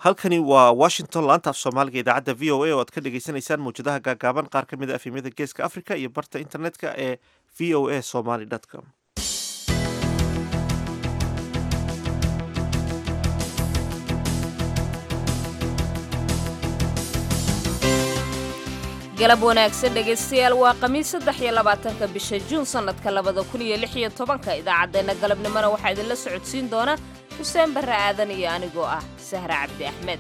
halkani waa washington laanta af soomaaliga idaacadda v o a oo aad ka dhagaysanaysaan mawjadaha gaagaaban qaar ka mid a afimyada geeska africa iyo barta internetka ee v o a somaly com galab wanaagsan dhegaystayaal waa khamiis saddex iyo labaatanka bisha juun sannadka labada kun iyo lix iyo tobanka idaacaddeenna galabnimona waxaa idinla socodsiin doona xuseen barre aadan iyo anigoo ah sahre cabdi axmed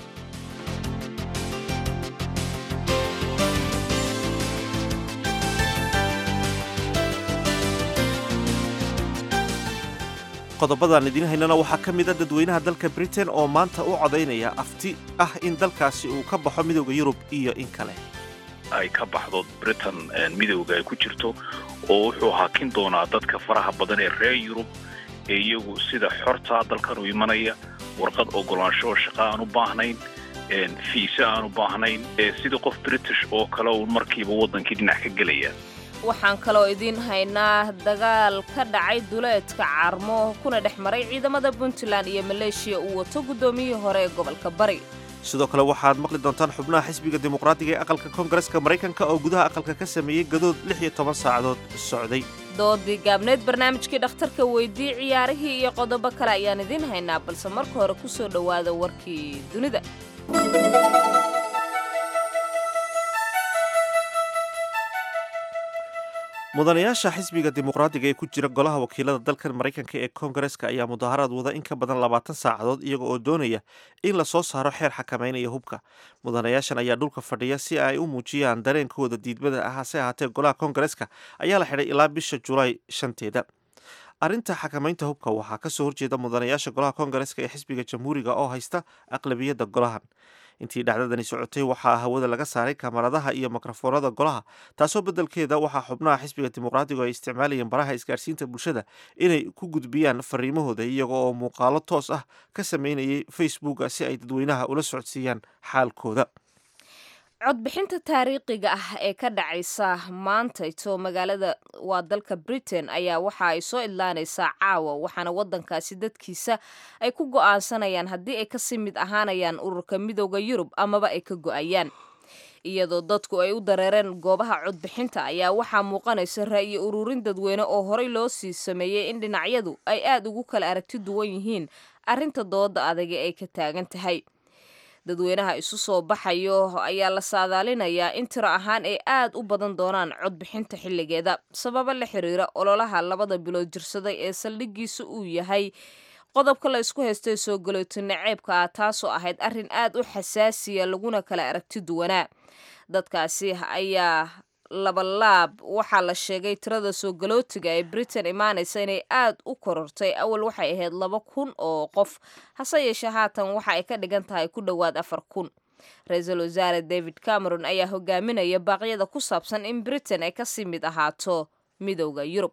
qodobadaan idiin haynana waxaa ka mid a dadweynaha dalka britain oo maanta u codaynaya afti ah in dalkaasi uu ka baxo midowda yurub iyo in kale ay ka baxdo britain midowga ay ku jirto oo wuxuu hakin doonaa dadka faraha badan ee reer yurub ee iyagu sida xortaa dalkan u imanaya warqad ogolaansho oo shaqa aan u baahnayn fiise aan u baahnayn sida qof british oo kale uu markiiba waddankii dhinac ka gelaya waxaan kaloo idiin haynaa dagaal ka dhacay duleedka carmo kuna dhex maray ciidamada puntland iyo maleeshiya uu wato guddoomiyihii hore ee gobolka bari sidoo kale waxaad maqli doontaan xubnaha xisbiga dimuqraadiga ee aqalka koongareska maraykanka oo gudaha aqalka ka sameeyey gadood lix iyo toban saacadood socday doodii gaabneed barnaamijkii dhakhtarka weydii ciyaarihii iyo qodobo kale ayaan idiin haynaa balse marka hore ku soo dhowaada warkii dunida mudanayaasha xisbiga dimuqraadiga ee ku jira golaha wakiilada dalkan maraykanka ee koongareska ayaa mudaaharaad wada in ka badan labaatan saacadood iyaga oo doonaya in lasoo saaro xeer xakameynaya hubka mudanayaashan ayaa dhulka fadhiya si ay u muujiyaan dareenkooda diidmada ah hase ahaatee golaha koongareska ayaa la xidhay ilaa bisha julaay shanteeda arrinta xakamaynta hubka waxaa kasoo horjeeda mudanayaasha golaha koongareska ee xisbiga jamhuuriga oo haysta aqlabiyadda golahan intii dhacdadani socotay waxaa hawada laga saaray kamaradaha iyo mikrofoonada golaha taasoo beddelkeeda waxaa xubnaha xisbiga dimuqraadigu ay isticmaalayeen baraha isgaarsiinta bulshada inay ku gudbiyaan fariimahooda iyaga oo muuqaalo toos ah ka sameynayay facebooka si ay dadweynaha ula socodsiiyaan xaalkooda codbixinta taariikhiga ah ee ka dhacaysa maantayto magaalada waa dalka britain ayaa waxa ay soo idlaanaysaa caawa waxaana waddankaasi dadkiisa ay ku go'aansanayaan haddii ay kasii mid ahaanayaan ururka midooda yurub amaba ay ka go'ayaan iyadoo dadku ay u dareereen goobaha codbixinta ayaa waxaa muuqanaysa ra'yi ururin dadweyne oo horey loo sii sameeyey in dhinacyadu ay aad ugu kala aragti duwan yihiin arrinta dooda adage ay ka taagan tahay dadweynaha isu soo baxayo ayaa la saadaalinayaa in tiro ahaan ay aad u badan doonaan codbixinta xilligeeda sababo la xiriira ololaha labada bilood jirsaday ee saldhigiisa uu yahay qodobka la isku haystay soo galooto naceebka ah taasoo ahayd arrin aad u xasaasiya laguna kala aragti duwanaa dadkaasi ayaa labalaab waxaa la sheegay tirada soo galootiga ee britain imaanaysa inay aad u korortay awal waxay ahayd laba kun oo qof hase yeeshee haatan waxa ay ka dhigan tahay ku dhowaad afar kun ra-iisul wasaare david cameron ayaa hogaaminaya baaqyada ku saabsan in britain ay kasii mid ahaato midowda yurub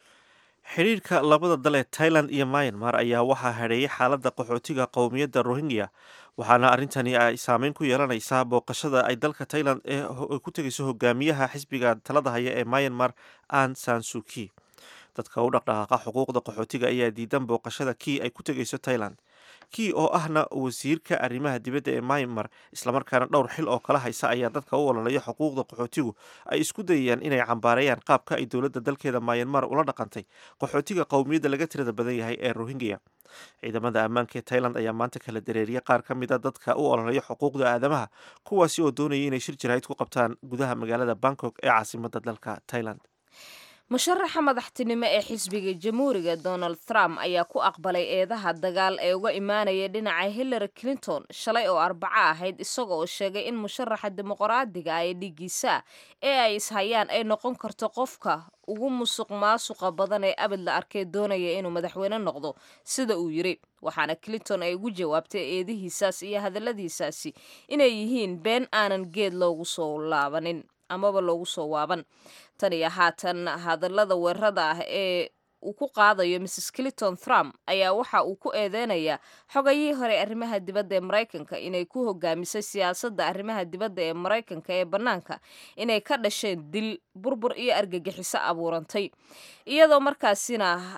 xidhiirka labada dal ee tailand iyo myanmar ayaa waxaa hadheeyay xaaladda qaxootiga qowmiyadda rohingya waxaana arrintani ay saameyn ku yeelanaysaa booqashada ay dalka tailand ee ku tegayso hogaamiyaha xisbiga talada haya ee myanmar an sansuki dadka u dhaqdhaqaaqa xuquuqda qaxootiga ayaa diidan booqashada kii ay ku tegayso tailand kii oo ahna wasiirka arrimaha dibadda ee myanmar islamarkaana dhowr xil oo kala haysa ayaa dadka u ololaya xuquuqda qaxootigu ay isku dayayaan inay cambaareeyaan qaabka ay dowladda dalkeeda myanmar ula dhaqantay qaxootiga qowmiyadda laga tirada badan yahay ee rohingya ciidamada ammaanka ee tailand ayaa maanta kala dareeriyay qaar ka mid a dadka u ololaya xuquuqda aadamaha kuwaasi oo doonayay inay shir jaraahid ku qabtaan gudaha magaalada bangkok ee caasimada dalka tailand musharaxa madaxtinimo ee xisbiga jamhuuriga donald trump ayaa ku aqbalay eedaha dagaal ee uga imaanaya dhinaca hillary clinton shalay oo arbaco ahayd isaga oo sheegay in musharaxa dimuqraadiga ah ee dhigiisa ee ay ishayaan ay noqon karto qofka ugu musuq maasuqa badan ee abid la arkay doonaya inuu madaxweyne noqdo sida uu yiri waxaana clinton ay ugu jawaabtay eedihiisaas iyo hadalladiisaasi inay yihiin been aanan geed loogu soo laabanin amaba loogu soo waaban tan iyo haatan hadallada weerarada ah ee uu ku qaadayo mrs clinton trump ayaa waxa uu ku eedeynayaa xogayihii hore arrimaha dibadda ee maraykanka inay ku hogaamisay siyaasadda arrimaha dibadda ee maraykanka ee bannaanka inay ka dhasheen dil burbur iyo argagixiso abuurantay iyadoo markaasina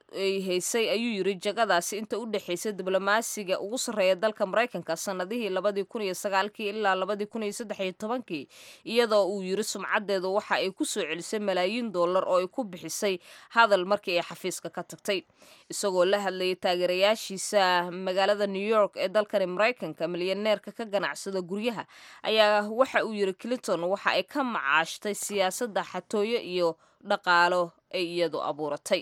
ay haysay ayuu yiri jagadaasi inta u dhexaysay diblomaasiga ugu sarreeya dalka maraykanka sanadihii labadii kun iyo sagaalkii ilaa labadii kun iyo saddex iyo tobankii iyadoo uu yiri sumcadeedu waxa ay ku soo celisay malaayiin dollar oo ay ku bixisay hadal markii ay xafiiska ka tagtay isagoo la hadlayay taageerayaashiisa magaalada new york ee dalkani maraykanka milyaneerka ka ganacsada guryaha ayaa waxa uu yiri clinton waxa ay ka macaashtay siyaasadda xatooyo iyo dhaqaalo ay iyadu abuuratay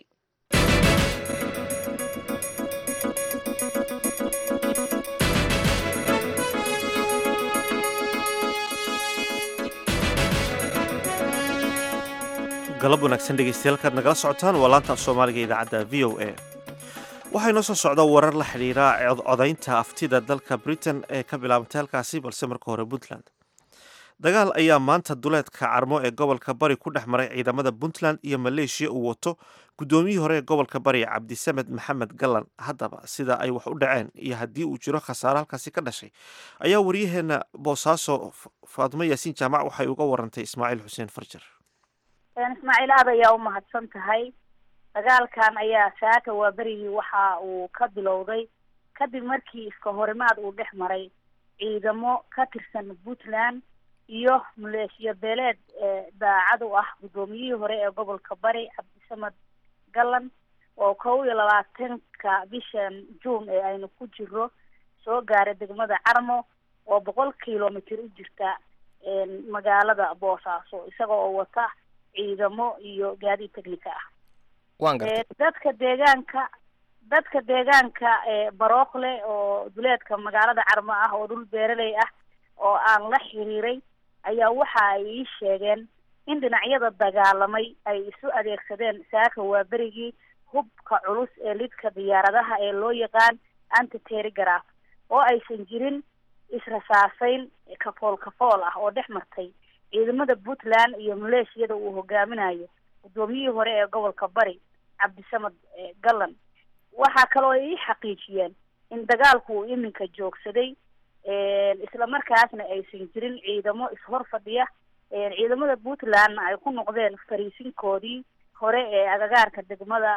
galab wanaagsan dhegeystayaal kaad nagala socotaan waa laanta af soomaaliga idaacadda v o a waxaa inoo soo socda warar la xidhiira codaynta aftida dalka britain ee ka bilaabantay halkaasi balse marka hore puntland dagaal ayaa maanta duleedka carmo ee gobolka bari ku dhex maray ciidamada puntland iyo maleeshiya uu wato guddoomiyihii hore ee gobolka bari cabdisamed maxamed gallan haddaba sida ay wax u dhaceen iyo haddii uu jiro khasaare halkaasi ka dhashay ayaa waryaheena boosaaso faatimo yaasiin jaamac waxay uga warantay ismaaciil xuseen farjar ismaaciil aad ayaa u mahadsan tahay dagaalkan ayaa saaka waa berigii waxa uu ka bilowday kadib markii iska horimaad uu dhex maray ciidamo ka tirsan puntland iyo maleeshiya beeleed daacad u ah guddoomiyihii hore ee gobolka bari cabdisamed gallan oo kow iyo labaatanka bishan juun ee aynu ku jiro soo gaaray degmada carmo oo boqol kilomitr u jirta magaalada boosaaso isaga oo wata ciidamo iyo gaadiid technica ah waan gartay dadka deegaanka dadka deegaanka barookle oo duleedka magaalada carmo ah oo dhul beeraley ah oo aan la xiriiray ayaa waxa ay ii sheegeen in dhinacyada dagaalamay ay isu adeegsadeen saaka waa berigii hubka culus ee lidka diyaaradaha ee loo yaqaan antitergraph oo aysan jirin israsaaseyn kafool kafool ah oo dhex martay ciidamada puntland iyo maleeshiyada uu hogaaminayo guddoomiyihii hore ee gobolka bari cabdisamed gallan waxaa kaloo ay ii xaqiijiyeen in dagaalku uu iminka joogsaday isla markaasna aysan jirin ciidamo ishor fadhiya ciidamada puntlandna ay ku noqdeen fariisinkoodii hore ee agagaarka degmada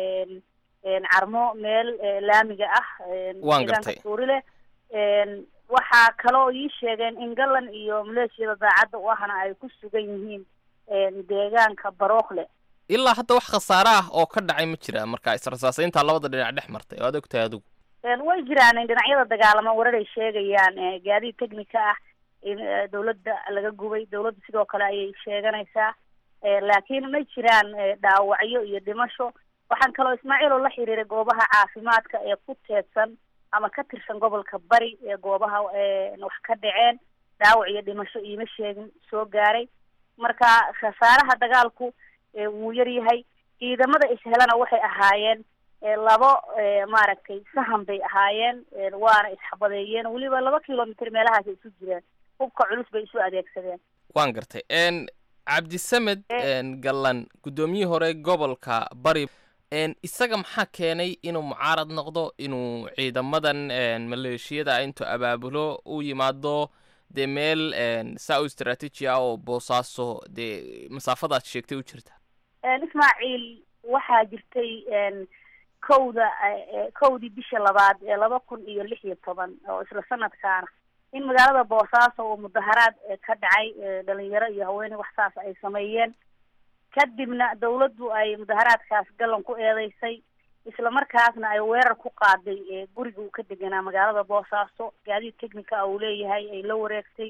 carmo meel laamiga ah waan gartay suurile waxaa kaloo ii sheegeen in gallan iyo maleeshiyada daacadda u ahna ay ku sugan yihiin deegaanka barookle ilaa hadda wax khasaare ah oo ka dhacay ma jira marka israsaasaynta labada dhinac dhex martay oo aad og tahay adigu way jiraan dhinacyada dagaalama warar ay sheegayaan gaadiid technica ah in dawladda laga gubay dawladda sidoo kale ayay sheeganaysaa laakiin ma jiraan dhaawacyo iyo dhimasho waxaan kaloo ismaaciil oo la xiriiray goobaha caafimaadka ee ku teedsan ama ka tirsan gobolka bari ee goobaha wax ka dhaceen dhaawac iyo dhimasho iima sheegin soo gaaray marka khasaaraha dagaalku wuu yar yahay ciidamada ishelana waxay ahaayeen labo maaragtay sahan bay ahaayeen waana isxabadeeyeen weliba laba kilomitr meelahaas isu jireen hubka culus bay isu adeegsadeen waan gartay cabdisamed gallan guddoomiyihii hore gobolka bari isaga maxaa keenay inuu mucaarad noqdo inuu ciidamadan maleeshiyada intuu abaabulo u yimaado dee meel saa u istraatiiji ah oo boosaaso dee masaafadaad sheegtay u jirta ismaaciil waxaa jirtay kowda kowdii bisha labaad ee laba kun iyo lix iyo toban oo isla sanadkaana in magaalada boosaaso oo mudaharaad ka dhacay dhalinyaro iyo haweeney wax saas ay sameeyeen kadibna dawladdu ay mudaharaadkaas gallan ku eedeysay isla markaasna ay weerar ku qaaday guriga uu ka deganaa magaalada boosaaso gaadiid technica a uu leeyahay ay la wareegtay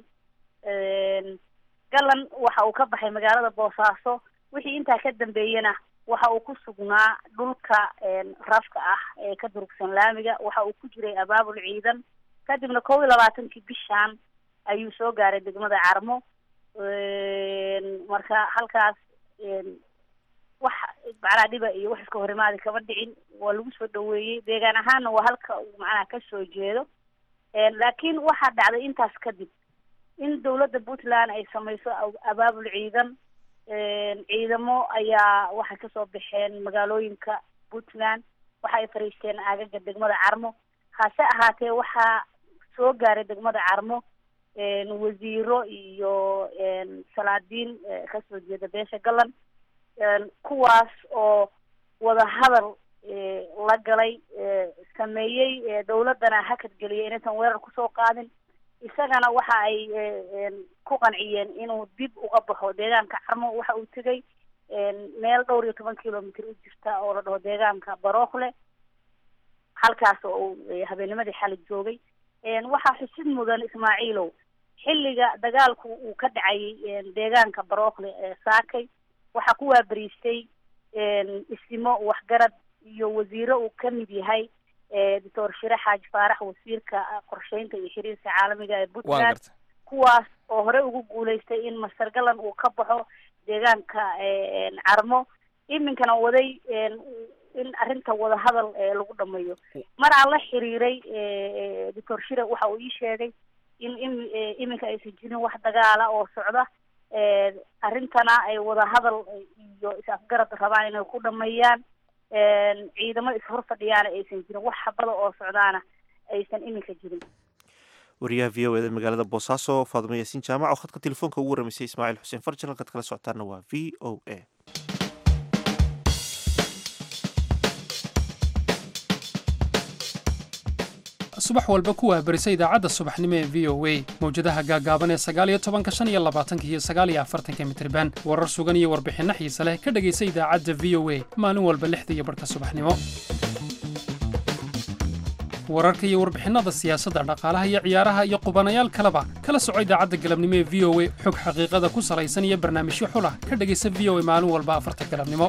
gallan waxa uu ka baxay magaalada boosaaso wixii intaa ka dambeeyena waxa uu ku sugnaa dhulka rafka ah ee ka durugsan laamiga waxa uu ku jiray abaabul ciidan kadibna kow iyo labaatankii bishaan ayuu soo gaaray degmada carmo marka halkaas wax macnaha dhiba iyo wax iska horimaadi kama dhicin waa lagu soo dhaweeyey deegaan ahaanna waa halka uu macnaha kasoo jeedo laakiin waxaa dhacday intaas kadib in dawladda puntland ay samayso abaabul ciidan ciidamo ayaa waxay kasoo baxeen magaalooyinka puntland waxa ay fariisteen aagaga degmada carmo hase ahaatee waxaa soo gaaray degmada carmo wasiiro iyo salaadiin kasoo jeeda beesha gallan kuwaas oo wada hadal la galay sameeyey dawladdana hakad geliyay inaysan weerar kusoo qaadin isagana waxa ay ku qanciyeen inuu dib uga baxo deegaanka carmo waxa uu tegay meel dhowr iyo toban kilomitr u jirta oo la dhaho deegaanka barookle halkaas oo uu habeennimadii xali joogay waxaa xusid mudan ismaaciilow xilliga dagaalku uu ka dhacayay deegaanka barookle ee saakay waxaa ku waabariistay isimo waxgarad iyo wasiiro uu ka mid yahay doctor shire xaaji faarax wasiirka qorsheynta iyo xiriirka caalamiga ee puntland kuwaas oo hore ugu guuleystay in master galan uu ka baxo deegaanka carmo iminkana waday in arrinta wadahadal lagu dhameeyo mar aan la xiriiray doctor shire waxa uu ii sheegay in im iminka aysan jirin wax dagaala oo socda arrintana ay wadahadal iyo is-afgarad rabaan inay ku dhameeyaan ciidamo is-hor fadhiyaana aysan jirin wax habada oo socdaana aysan iminka jirin wariyaha v o eda magaalada boosaaso faadumo yaasiin jaamac oo khadka telefoonka ugu waramaysay ismaaciil xuseen farjan halkaad kala socotaana waa v o a subax walba ku waabarisa idaacadda subaxnimo ee v o a mawjadaha gaagaaban ee sagaaliyo tobanka shan iyo labaatanka iyo sagaaliyo afartanka mitriban warar sugan iyo warbixinno xiise leh ka dhegaysa idaacadda v o a maalin walba lixda iyo barhka subaxnimo wararka iyo warbixinnada siyaasadda dhaqaalaha iyo ciyaaraha iyo qubanayaal kaleba kala soco idaacadda galabnimo ee v o a xog xaqiiqada ku salaysan iyo barnaamijyo xulah ka dhegaysa v o a maalin walba afarta galabnimo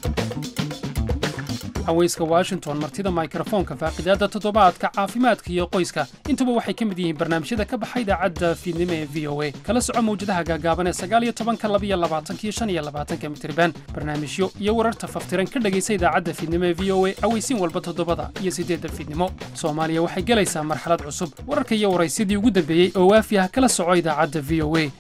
haweyska washington martida mikrofoonka faaqidaadda toddobaadka caafimaadka iyo qoyska intuba waxay ka mid yihiin barnaamijyada ka baxa idaacadda fiidnimo ee v o a kala soco mawjadaha gaagaaban ee sagaaliyo tobanka labiyo labaatanka iyo shan iyo labaatanka mitriban barnaamijyo iyo wararta faftiran ka dhegaysa idaacadda fiidnimo ee v o a aweysiin walba toddobada iyo siddeedda fiidnimo soomaaliya waxay gelaysaa marxalad cusub wararka iyo waraysyadii ugu dambeeyey oo waafi ah kala soco idaacadda v o a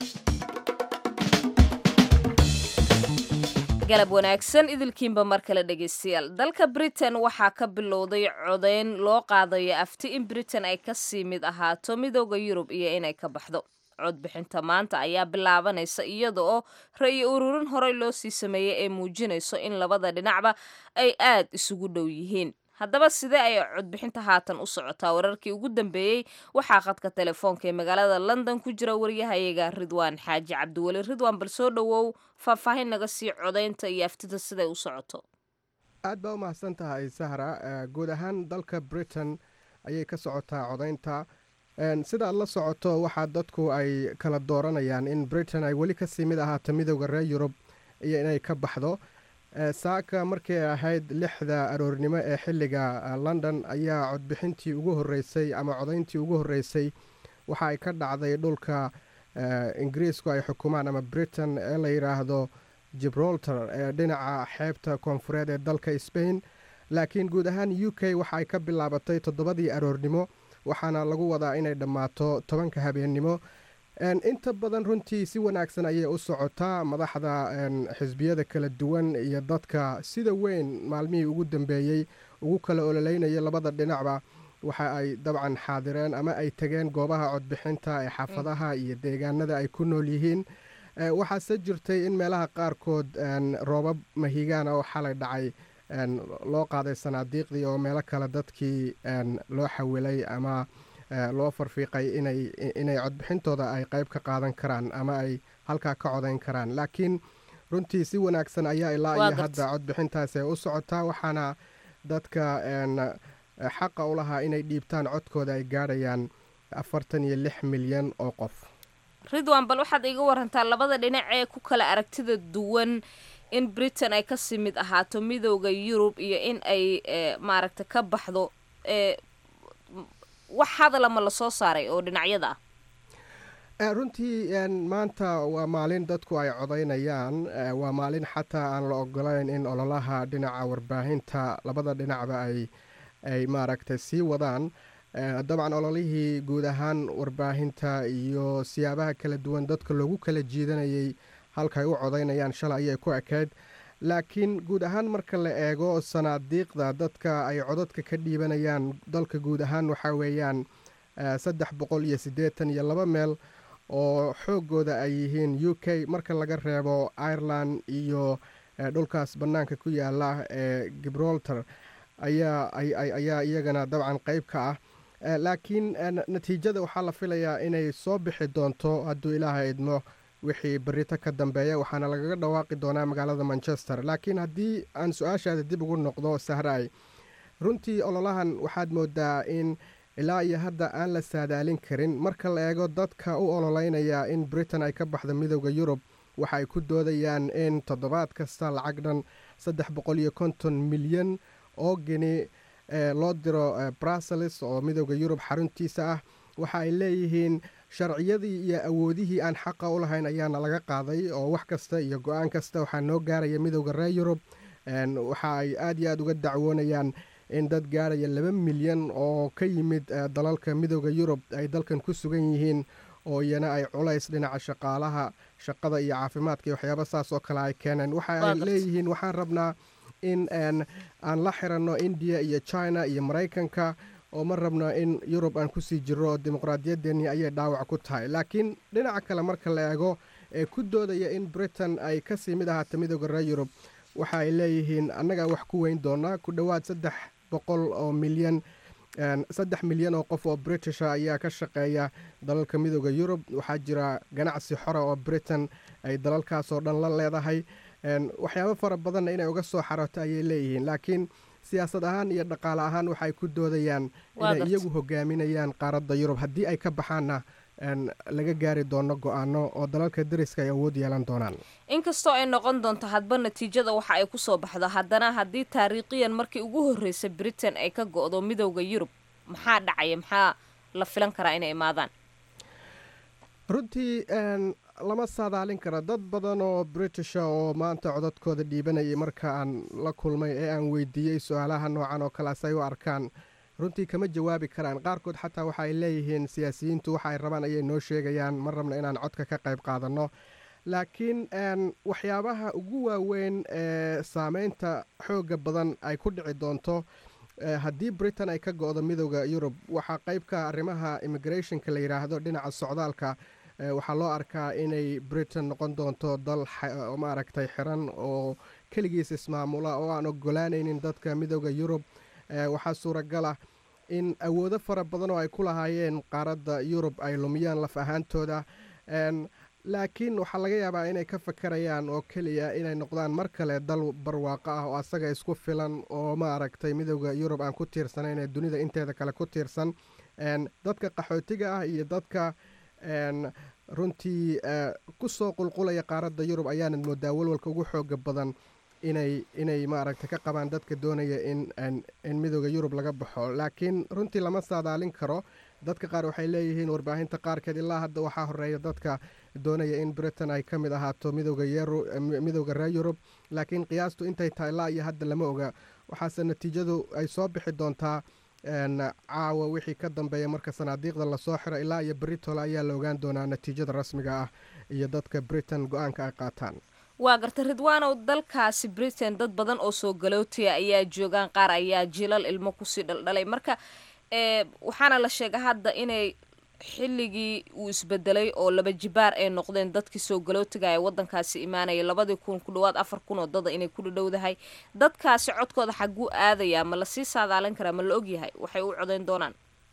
galab wanaagsan idilkiinba mar kale dhegaystayaal dalka britain waxaa ka bilowday codeyn loo qaadayo afti in britain ay kasii mid ahaato midooda yurub iyo inay ka baxdo codbixinta maanta ayaa bilaabanaysa iyada oo ra-yi ururin horey loo sii sameeyey ee muujinayso in labada dhinacba ay aad isugu dhow yihiin haddaba sidee ay codbixinta haatan u socotaa wararkii ugu dambeeyey waxaa khadka telefoonka ee magaalada london ku jira waryahayaga ridwaan xaaji cabdiweli ridwaan bal soo dhowow faahfaahin naga sii codaynta iyo aftida siday u socoto aad baa u mahadsan tahay sahra guud ahaan dalka britain ayay ka socotaa codaynta sida aad la socoto waxaa dadku ay kala dooranayaan in britain ay weli kasii mid ahaato midooda reer yurub iyo inay ka baxdo saaka markii ay ahayd lixda aroornimo ee xilliga london ayaa codbixintii ugu horeysay ama codayntii ugu horeysay waxa ay ka dhacday dhulka ingiriisku ay xukumaan ama britain ee la yidhaahdo gibraltar ee dhinaca xeebta koonfureed ee dalka spain laakiin guud ahaan u k waxa ay ka bilaabatay toddobadii aroornimo waxaana lagu wadaa inay dhammaato tobanka habeennimo inta badan runtii si wanaagsan ayay u socotaa madaxda xisbiyada kala duwan iyo dadka sida weyn maalmihii ugu dambeeyey ugu kala ololeynaya labada dhinacba waxa ay dabcan xaadireen ama ay tegeen goobaha codbixinta ee xaafadaha iyo deegaanada ay ku nool yihiin waxaase jirtay in meelaha qaarkood roobab mahigaana oo xalay dhacay loo qaaday sanaadiiqdii oo meelo kale dadkii loo xawilay ama loo farfiiqay inay inay codbixintooda ay qayb ka qaadan karaan ama ay halkaa ka codayn karaan laakiin runtii si wanaagsan ayaa ilaa iyo hadda codbixintaasi ay u socotaa waxaana dadka xaqa u lahaa inay dhiibtaan codkooda ay gaadhayaan afartan iyo lix milyan oo qof ridwan bal waxaad iga warantaa labada dhinac ee ku kala aragtida duwan in britain ay kasii mid ahaato midooda yurub iyo in ay maaragta ka baxdo wax hadalama lasoo saaray oo dhinacyada ah runtii maanta waa maalin dadku ay codaynayaan waa maalin xataa aan la ogolayn in ololaha dhinaca warbaahinta labada dhinacba ay ay maaragtay sii wadaan dabcan ololihii guud ahaan warbaahinta iyo siyaabaha kala duwan dadka loogu kala jiidanayay halkaay u codaynayaan shalay ayay ku ekayd laakiin guud ahaan marka la eego sanaadiiqda dadka ay codadka ka dhiibanayaan dalka guud ahaan waxaa weeyaan saddex boqol iyo siddeetan iyo laba meel oo xoogooda ay yihiin u k marka laga reebo ireland iyo dhulkaas bannaanka ku yaala ee gibraltar ayaa ayaa iyagana dabcan qayb ka ah laakiin natiijada waxaa la filayaa inay soo bixi doonto hadduu ilaaha idmo wixii berito ka dambeeya waxaana lagaga dhawaaqi doonaa magaalada manchester laakiin haddii aan su-aashaada dib ugu noqdo sahraay runtii ololahan waxaad moodaa in ilaa iyo hadda aan la saadaalin karin marka la eego dadka u ololeynaya in britain ay ka baxdo midooda yurub waxa ay ku doodayaan in toddobaad kasta lacag dhan saddex boqol iyo konton milyan oo geni loo diro brussels oo midooda yurub xaruntiisa ah waxa ay leeyihiin sharciyadii iyo awoodihii aan xaqa u lahayn ayaana laga qaaday oo wax kasta iyo go-aan kasta waxaa noo gaaraya midooda reer yurub waxa ay aad iyo aad uga dacwoonayaan in dad gaaraya laba milyan oo ka yimid dalalka midooda yurub ay dalkan ku sugan yihiin oo iyana ay culays dhinaca shaqaalaha shaqada iyo caafimaadka iyo waxyaaba saas oo kale ay keeneen waxa ay leeyihiin waxaan rabnaa in aan la xiranno indiya iyo china iyo maraykanka oo ma rabno in yurub aan kusii jiro oo dimuqraadiyadeennii ayay dhaawac ku tahay laakiin dhinaca kale marka la eego ee ku doodaya in britain ay kasii mid ahaata midooda reer yurub waxa ay leeyihiin annagaa wax ku weyn doonaa ku dhowaad saddex boqol oo milyan saddex milyan oo qof oo britisha ayaa ka shaqeeya dalalka midooda yurub waxaa jira ganacsi xora oo britain ay dalalkaasoo dhan la leedahay waxyaabo fara badanna inay uga soo xaroto ayay leeyihiin laakiin siyaasad ahaan iyo dhaqaale ahaan waxaay ku doodayaan inay iyagu hogaaminayaan qaaradda yurub haddii ay ka baxaanna laga gaari doono go-aano oo dalalka dariska ay awood yeelan doonaan inkastoo ay noqon doonto hadba natiijada waxa ay kusoo baxdo haddana haddii taariikhiyan markii ugu horreysay britain ay ka go-do midowda yurub maxaa dhacaya maxaa la filan karaa inay imaadaan runtii lama saadaalin karo dad badan oo britisha oo maanta codadkooda dhiibanayay marka aan la kulmay ee aan weydiiyey su-aalaha noocan oo kale asay u arkaan runtii kama jawaabi karaan qaarkood xataa waxa ay leeyihiin siyaasiyiintu waxa ay rabaan ayay noo sheegayaan ma rabna inaan codka ka qayb qaadanno laakiin waxyaabaha ugu waaweyn ee saameynta xooga badan ay ku dhici doonto haddii britain ay ka go-do midooda yurub waxaa qeybka arrimaha immigrationka la yidhaahdo dhinaca socdaalka waxaa loo arkaa inay britain noqon doonto dal maaragtay xiran oo keligiis ismaamula oo aan ogolaanaynin dadka midooda yurub waxaa suuragal ah in awoodo fara badan oo ay ku lahaayeen qaaradda yurub ay lumiyaan laf ahaantooda laakiin waxaa laga yaabaa inay ka fakarayaan oo keliya inay noqdaan mar kale dal barwaaqo ah oo asaga isku filan oo maaragtay midooda yurub aan ku tiirsanayn ee dunida inteeda kale ku tiirsan dadka qaxootiga ah iyo dadka runtii kusoo qulqulaya qaaradda yurub ayaanad moodaa walwalka ugu xooga badan inay inay maaragtay ka qabaan dadka doonaya in in midooda yurub laga baxo laakiin runtii lama saadaalin karo dadka qaar waxay leeyihiin warbaahinta qaarkeed ilaa hadda waxaa horeeya dadka doonaya in britain ay ka mid ahaato midooda reer yurub laakiin qiyaastu intay tahay ilaa iyo hadda lama oga waxaase natiijadu ay soo bixi doontaa caawa wixii ka dambeeya marka sanaadiiqda lasoo xiro ilaa iyo britol ayaa la ogaan doonaa natiijada rasmiga ah iyo dadka britain go-aanka ay qaataan waa garta ridwaanow dalkaasi britain dad badan oo soo galootiya ayaa joogaan qaar ayaa jilal ilmo kusii dhaldhalay marka waxaana la sheega hadda inay xilligii uu isbedelay oo laba jibaar ay noqdeen dadkii soo galootiga ee wadankaasi imaanaya labadii kun ku dhawaad afar kun oo dada inay ku dhadhowdahay dadkaasi codkooda xaguu aadayaa ma lasii saadaalin karaa ma la ogyahay waxay u codayn doonaan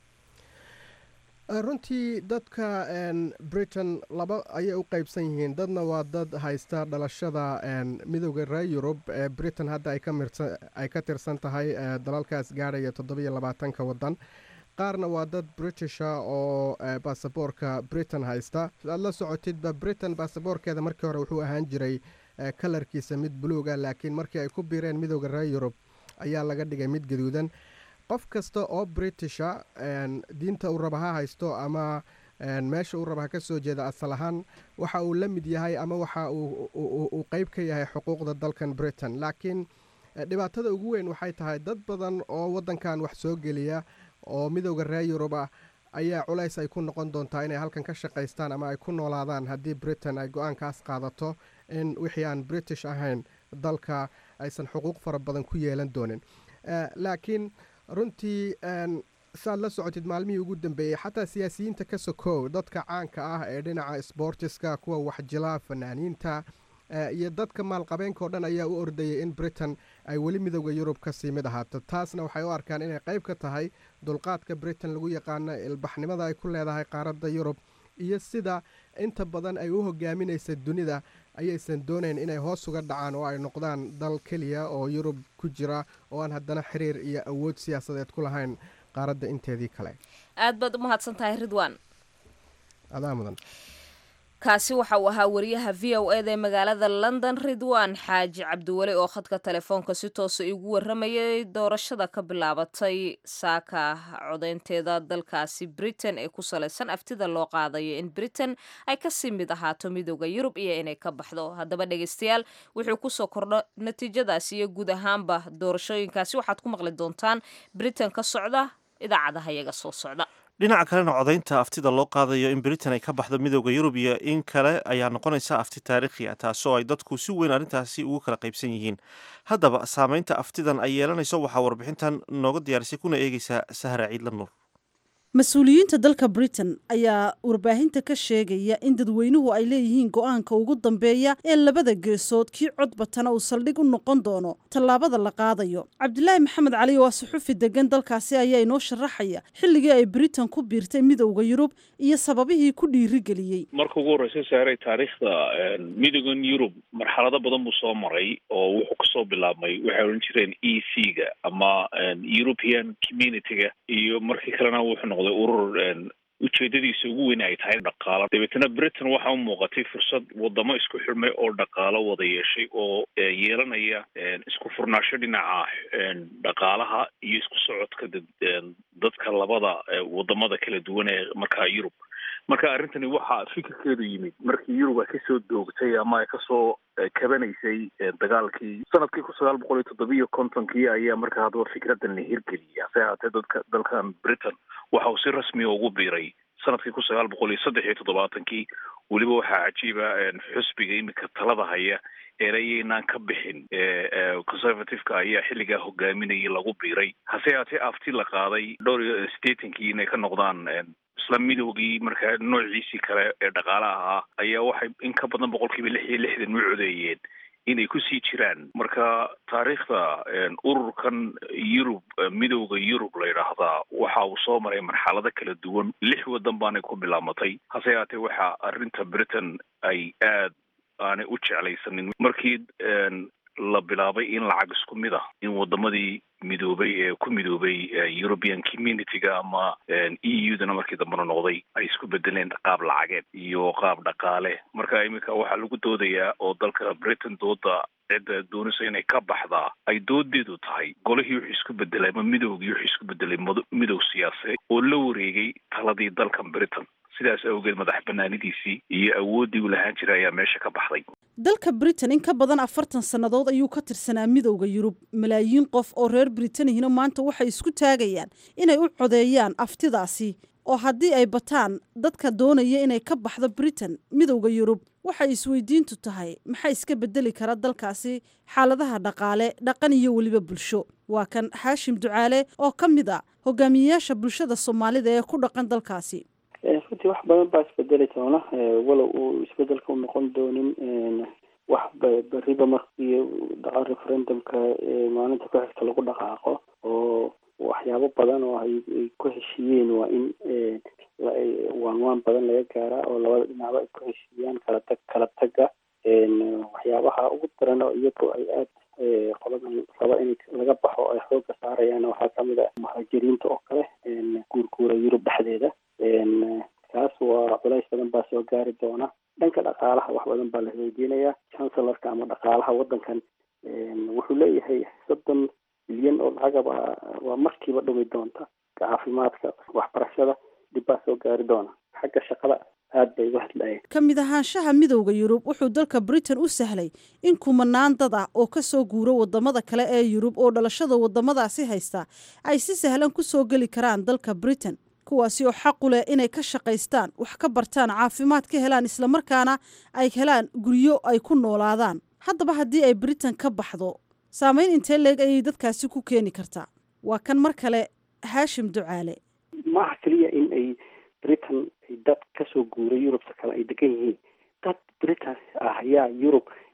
runtii dadka britain laba ayay u qeybsan yihiin dadna waa dad haysta dhalashada midooda reer yurub ee britain hadda ay ka tirsan tahay dalalkaas gaadhaya toddobiyo labaatanka wadan qaarna waa dad britisha oo baasaboorka britain haysta aad la socotidba britain baasaboorkeeda markii hore wuxuu ahaan jiray kalarkiisa mid buluuga laakiin markii ay ku biireen midooda reer yurub ayaa laga dhigay mid gaduudan qof kasta oo britisha diinta uu raba ha haysto ama meesha uu raba ha ka soo jeeda asal ahaan waxa uu la mid yahay ama waxa uu qeyb ka yahay xuquuqda dalkan britain laakiin dhibaatada ugu weyn waxay tahay dad badan oo wadankan wax soo geliya oo midooda reer yurub ah ayaa culays ay ku noqon doontaa inay halkan ka shaqaystaan ama ay ku noolaadaan haddii britain ay go-aankaas qaadato in wixii aan british ahayn dalka aysan xuquuq fara badan ku yeelan doonin laakiin runtii saad la socotid maalmihii ugu dambeeyey xataa siyaasiyiinta ka sokow dadka caanka ah ee dhinaca sbortiska kuwa waxjila fanaaniinta iyo dadka maalqabeenka oo dhan ayaa u ordayay in britain ay weli midowda yurub kasii mid ahaato taasna waxay u arkaan inay qayb ka tahay dulqaadka britain lagu yaqaano ilbaxnimada ay ku leedahay qaaradda yurub iyo sida inta badan ay u hogaaminaysa dunida ayaysan doonayn inay hoos uga dhacaan oo ay noqdaan dal keliya oo yurub ku jira oo aan haddana xiriir iyo awood siyaasadeed ku lahayn qaaradda inteedii kale aad baad u mahadsan tahay ridwan adaa mudan kaasi waxa uu ahaa wariyaha v o eda ee magaalada london ridwan xaaji cabdiweli oo khadka telefoonka si toosa igu waramayay doorashada ka bilaabatay saaka codeynteeda dalkaasi britain ee ku salaysan aftida loo qaadayo in britain ay kasii mid ahaato midooda yurub iyo inay ka baxdo haddaba dhegeystayaal wuxuu kusoo kordho natiijadaasi iyo guud ahaanba doorashooyinkaasi waxaad ku maqli doontaan britain ka socda idaacadaha iyaga soo socda dhinaca kalena codaynta aftida loo qaadayo in britain ay ka baxdo midooda yurub iyo in kale ayaa noqonaysa afti taariikhi ah taasoo ay dadku si weyn arrintaasi ugu kala qaybsan yihiin haddaba saameynta aftidan ay yeelanayso waxaa warbixintan nooga diyaarisay kuna eegeysaa sahra ciidla nuur mas-uuliyiinta dalka britain ayaa warbaahinta ka sheegaya in dadweynuhu ay leeyihiin go-aanka ugu dambeeya ee labada geesood kii codbatana uu saldhig u noqon doono tallaabada la qaadayo cabdilaahi maxamed cali waa suxufi degan dalkaasi ayaa inoo sharaxaya xilligii ay britain ku biirtay midowda yurub iyo sababihii ku dhiirigeliyey marka ugu horreysa saaray taariikhda midoodan yurub marxalado badan buu soo maray oo wuxuu kasoo bilaabmay waxay odhan jireen e c ga ama european community-ga iyo markii kalena wuxuu noqday urur ujeedadiisa ugu weyn ay tahay dhaqaalo dabeetana britain waxa u muuqatay fursad wadamo isku xidhmay oo dhaqaalo wada yeeshay oo yeelanaya isku furnaasho dhinaca dhaqaalaha iyo isku socodka dadka labada wadamada kala duwan ee markaa yurub marka arrintani waxaa fikirkeedu yimid markii yurub ay kasoo doogtay ama ay kasoo kabanaysay dagaalkii sanadkii kun sagaal boqol iyo toddobiyo kontonkii ayaa markaa haddaba fikradan la hirgeliyay hase haatee dadka dalkan britain waxa uu si rasmiya ugu biiray sanadkii kun sagaal boqol iyo saddex iyo toddobaatankii weliba waxaa cajiiba xusbiga imika talada haya eerayaynaan ka bixin conservativeka ayaa xilligaa hogaaminayay lagu biiray hase haatee afti la qaaday dhowr iyo sideetankii inay ka noqdaan isla midoogii markaa noociisii kale ee dhaqaalaha ahaa ayaa waxay in ka badan boqolkiiba lix iyo lixdan u codeeyeen inay kusii jiraan marka taariikhda ururkan yurub midowda yurub la yidhaahdaa waxa uu soo maray marxalado kala duwan lix wadan baanay ku bilaamatay hase haatee waxa arrinta britain ay aad aanay u jeclaysanin markii la bilaabay in lacag isku mid ah in wadamadii midoobay ee ku midoobay european community-ga ama e u dana markii dambena noqday ay isku bedeleen qaab lacageed iyo qaab dhaqaale marka iminka waxaa lagu doodayaa oo dalka britain dooda cidda doonaysa inay ka baxdaa ay doodeedu tahay golihii wuxuu isku bedelay ama midowgii wuxuu isku bedelay midow siyaasadeed oo la wareegay taladii dalkan britain sidaas awgeed madax banaanidiisii iyo awooddii uu lahaan jiray ayaa meesha ka baxday dalka britain in ka badan afartan sannadood ayuu ka tirsanaa midowda yurub malaayiin qof oo reer britanihina maanta waxay isku taagayaan inay u codeeyaan aftidaasi oo haddii ay bataan dadka doonaya inay ka baxdo britain midowda yurub waxay isweydiintu tahay maxaa iska bedeli kara dalkaasi xaaladaha dhaqaale dhaqan iyo weliba bulsho waa kan xaashim ducaale oo ka mid a hogaamiyeyaasha bulshada soomaalida ee ku dhaqan dalkaasi runtii wax badan baa isbedeli doona walow uu isbedelka u noqon doonin wax beriba markii dhaco referendumka maalinta ku xigta lagu dhaqaaqo oo waxyaabo badan oo ay ku heshiiyeen waa in waan waan badan laga gaaraa oo labada dhinacba ay ku heshiiyaan kala tag kala taga waxyaabaha ugu daran oo iyagoo ay aad qoladan raba in laga baxo ay xooga saarayaan waxaa kamid a muhaajiriinta oo kale guurguura yurub dhexdeeda kaas waa culays badan baa soo gaari doona dhanka dhaqaalaha wax badan baa la weydiinayaa chancelorka ama dhaqaalaha wadankan wuxuu leeyahay soddon bilyan oo lacagaba waa markiiba dhumi doonta caafimaadka waxbarashada dib baa soo gaari doona xagga shaqada aad bay uga hadlayeen ka mid ahaanshaha midowda yurub wuxuu dalka britain u sahlay in kumanaan dad ah oo ka soo guuro wadamada kale ee yurub oo dhalashada wadamadaasi haysta ay si sahlan ku soo geli karaan dalka britain kuwaasi oo xaq u leh inay ka shaqaystaan wax ka bartaan caafimaad ka helaan islamarkaana ay helaan guryo ay ku noolaadaan haddaba haddii ay britain ka baxdo saameyn intee leeg ayay dadkaasi ku keeni kartaa waa kan mar kale haashim ducaale maaha keliya in ay britain ay dad kasoo guuray yurubta kale ay degan yihiin dad britain ah ayaa yurub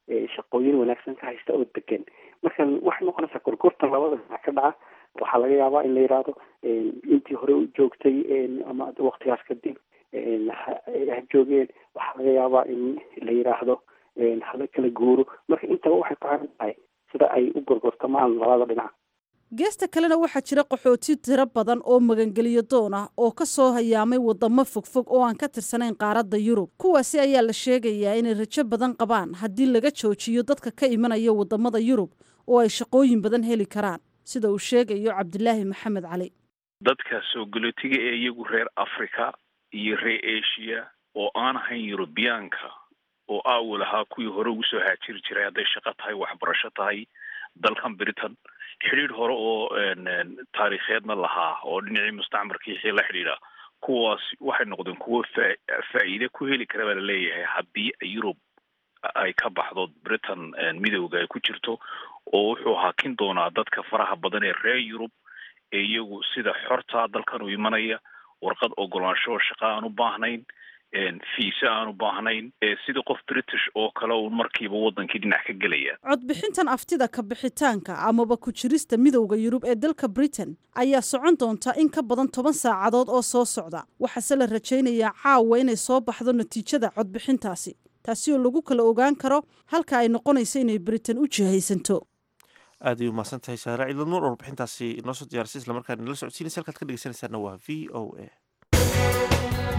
shaqooyin wanaagsan ka haysta oo degan marka waxay noqonaysaa gorgortan labada dhinac ka dhaca waxaa laga yaabaa in la yidhaahdo intii hore u joogtay ama waktigaas kadib ha joogeen waxaa laga yaabaa in la yidhaahdo hala kala guuro marka intaba waxay ku xiran tahay sida ay u gorgortamaan labada dhinac geesta kalena waxaa jira qaxooti tiro badan oo magangeliyo doon ah oo ka soo hayaamay wadamo fogfog oo aan ka tirsanayn qaaradda yurub kuwaasi ayaa la sheegayaa inay rajo badan qabaan haddii laga joojiyo dadka ka imanaya wadamada yurub oo ay shaqooyin badan heli karaan sida uu sheegayo cabdilaahi maxamed cali dadka soo galootiga ee iyagu reer africa iyo reer asia oo aan ahayn yurubiyaanka oo aawal ahaa kuwii hore ugu soo haajiri jiray hadday shaqo tahay waxbarasho tahay dalkan britain xidhiidh hore oo taariikheedna lahaa oo dhinacii mustacmarka wixii la xidhiidha kuwaas waxay noqdeen kuwo fa faa'iide ku heli kara baa laleeyahay haddii yurub ay ka baxdo britain midowga ay ku jirto oo wuxuu hakin doonaa dadka faraha badan ee reer yurub ee iyagu sida xorta dalkan u imanaya warqad ogolaansho shaqo aan u baahnayn fiise aan u baahnayn sida qof british oo kale uun markiiba wadankii dhinac ka gelaya codbixintan aftida ka bixitaanka amaba ku jirista midowda yurub ee dalka britain ayaa socon doonta in ka badan toban saacadood oo soo socda waxaase la rajaynayaa caawa inay soo baxdo natiijada codbixintaasi taasi oo lagu kala ogaan karo halka ay noqonayso inay britain u jihaysanto aad ay umahadsan tahay saare ciidla nuur warbixintaasi inoo soo diyaarisay isla markaana nala socodsiinaysa halkaad ka dhegeysanaysaana waa v o a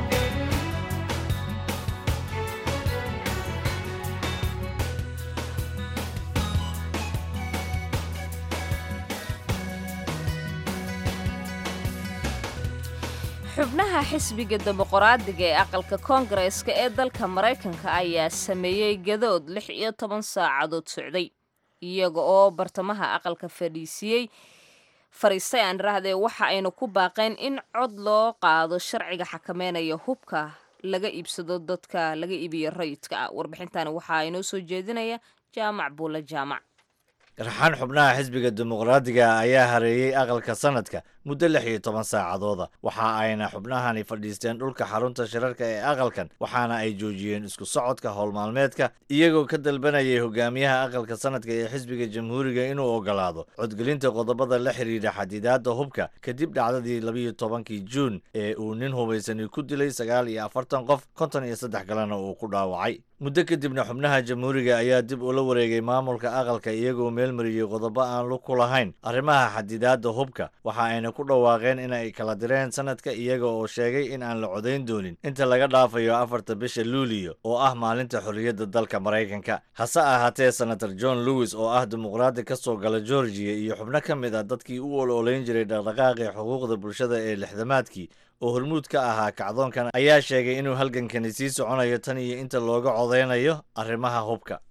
xubnaha xisbiga dimuqraadiga ee aqalka koongareeska ee dalka maraykanka ayaa sameeyey gadood lix iyo toban saacadood socday iyaga oo bartamaha aqalka fadhiisiyey fariistay aan iraahdee waxa aynu ku baaqeen in cod loo qaado sharciga xakameynaya hubka laga iibsado dadka laga iibiyo rayidka ah warbixintani waxaa inoo soo jeedinaya jaamac buule jaamac raxaan xubnaha xisbiga dimuqraadiga ayaa hareeyey aqalka sanadka muddo lix iyo toban saacadooda waxa ayna xubnahani fadhiisteen dhulka xarunta shirarka ee aqalkan waxaana ay joojiyeen isku socodka howlmaalmeedka iyagoo ka dalbanayay hogaamiyaha aqalka sanadka ee xisbiga jamhuuriga inuu ogolaado codgelinta qodobada la xidhiidha xadidaadda hubka kadib dhacdadii labiyo tobankii juun ee uu nin hubaysani ku dilay sagaal iyo afartan qof konton iyo saddex kalena uu ku dhaawacay muddo kadibna xubnaha jamhuuriga ayaa dib ula wareegay maamulka aqalka iyagoo meelmariyey qodobo aan lug ku lahayn arrimaha xadidaadda hubka waxa ayna ku dhawaaqeen in ay kala direen sanadka iyaga oo sheegay in aan la codayn doonin inta laga dhaafayo afarta bisha luuliyo oo ah maalinta xorriyadda dalka maraykanka hase ahaatee senator john lewis oo ah dimuqraadi ka soo gala georgiya iyo xubno ka mid ah dadkii u ololeyn jiray dhaqdhaqaaqii xuquuqda bulshada ee lixdamaadkii oo hormuud ka ahaa kacdoonkan ayaa sheegay inuu halgankani sii soconayo tan iyo inta looga codeynayo arrimaha hubka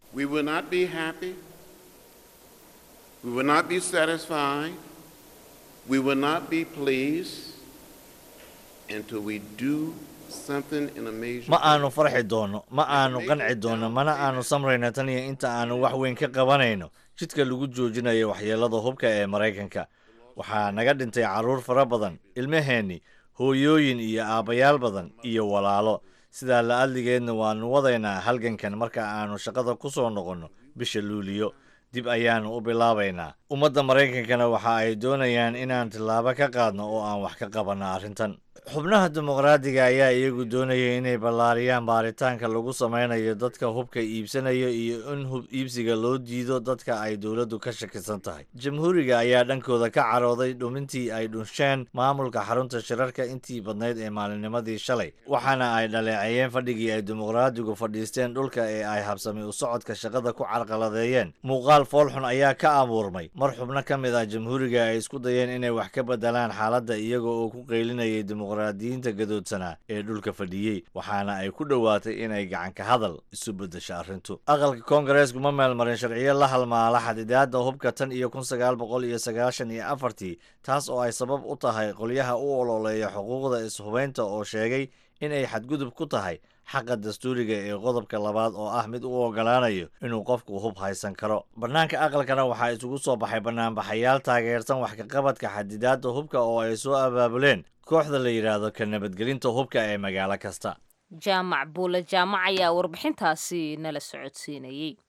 ma aanu farxi doonno ma aanu qanci doonno mana aanu samrayno tan iyo inta aanu wax weyn ka qabanayno jidka lagu joojinayo waxyeelada hubka ee maraykanka waxaa naga dhintay carruur fara badan ilmaheenni hooyooyin iyo aabbayaal badan iyo walaalo sidaa la adligeedna waannu wadaynaa halgankan marka aanu shaqada ku soo noqonno bisha luuliyo dib ayaannu u bilaabaynaa ummadda maraykankana waxa ay doonayaan inaan tillaabo ka qaadno oo aan wax ka qabanno arrintan xubnaha dimuqraadiga ayaa iyagu doonaya inay ballaariyaan baaritaanka lagu samaynayo dadka hubka iibsanaya iyo in hub iibsiga loo diido dadka ay dowladdu ka shakisan tahay jamhuuriga ayaa dhankooda ka carooday dhumintii ay dhunsheen maamulka xarunta shirarka intii badnayd ee maalinnimadii shalay waxaana ay dhaleeceeyeen fadhigii ay dimuqraadigu fadhiisteen dhulka ee ay habsami u socodka shaqada ku carqaladeeyeen muuqaal foolxun ayaa ka abuurmay mar xubno ka mid ah jamhuuriga ay isku dayeen inay wax ka bedelaan xaaladda iyaga oo ku qeylinayay dimuqraadiyiinta gadoodsanaa ee dhulka fadhiyey waxaana ay ku dhowaatay inay gacanka hadal isu beddesho arrintu aqalka koongareesku ma meelmarin sharciyo la halmaala xadidaadda hubka tan iyo kun sagaal boqol iyo sagaashan iyo afartii taas oo ay sabab u tahay qolyaha u ololeeya xuquuqda is-hubaynta oo sheegay in ay xadgudub ku tahay xaqa dastuuriga ee qodobka labaad oo ah mid u ogolaanayo inuu qofku hub haysan karo bannaanka aqalkana waxaa isugu soo baxay banaanbaxayaal taageersan wax kaqabadka xadidaadda hubka oo ay soo abaabuleen kooxda la yidhaahdo ka nabadgelinta hubka ee magaalo kasta jaamac buule jaamac ayaa warbixintaasi nala socodsiinayey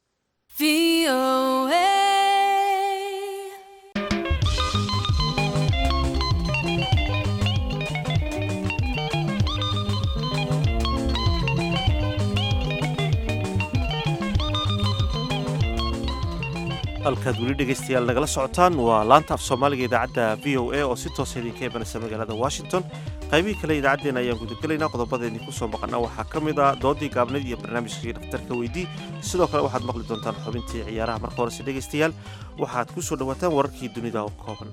halkaad weli dhegaystayaal nagala socotaan waa laanta af soomaaliga idaacadda v o a oo si toosa idinka imanaysa magaalada washington qaybihii kale idaacaddeena ayaan gudagelaynaa qodobadeenii ku soo maqana waxaa ka mid ah doodii gaabnayd iyo barnaamijkii dhakhtarka weydii sidoo kale waxaad maqli doontaan xubintii ciyaaraha marka horese dhegaystayaal waxaad ku soo dhowaataan wararkii dunida oo kooban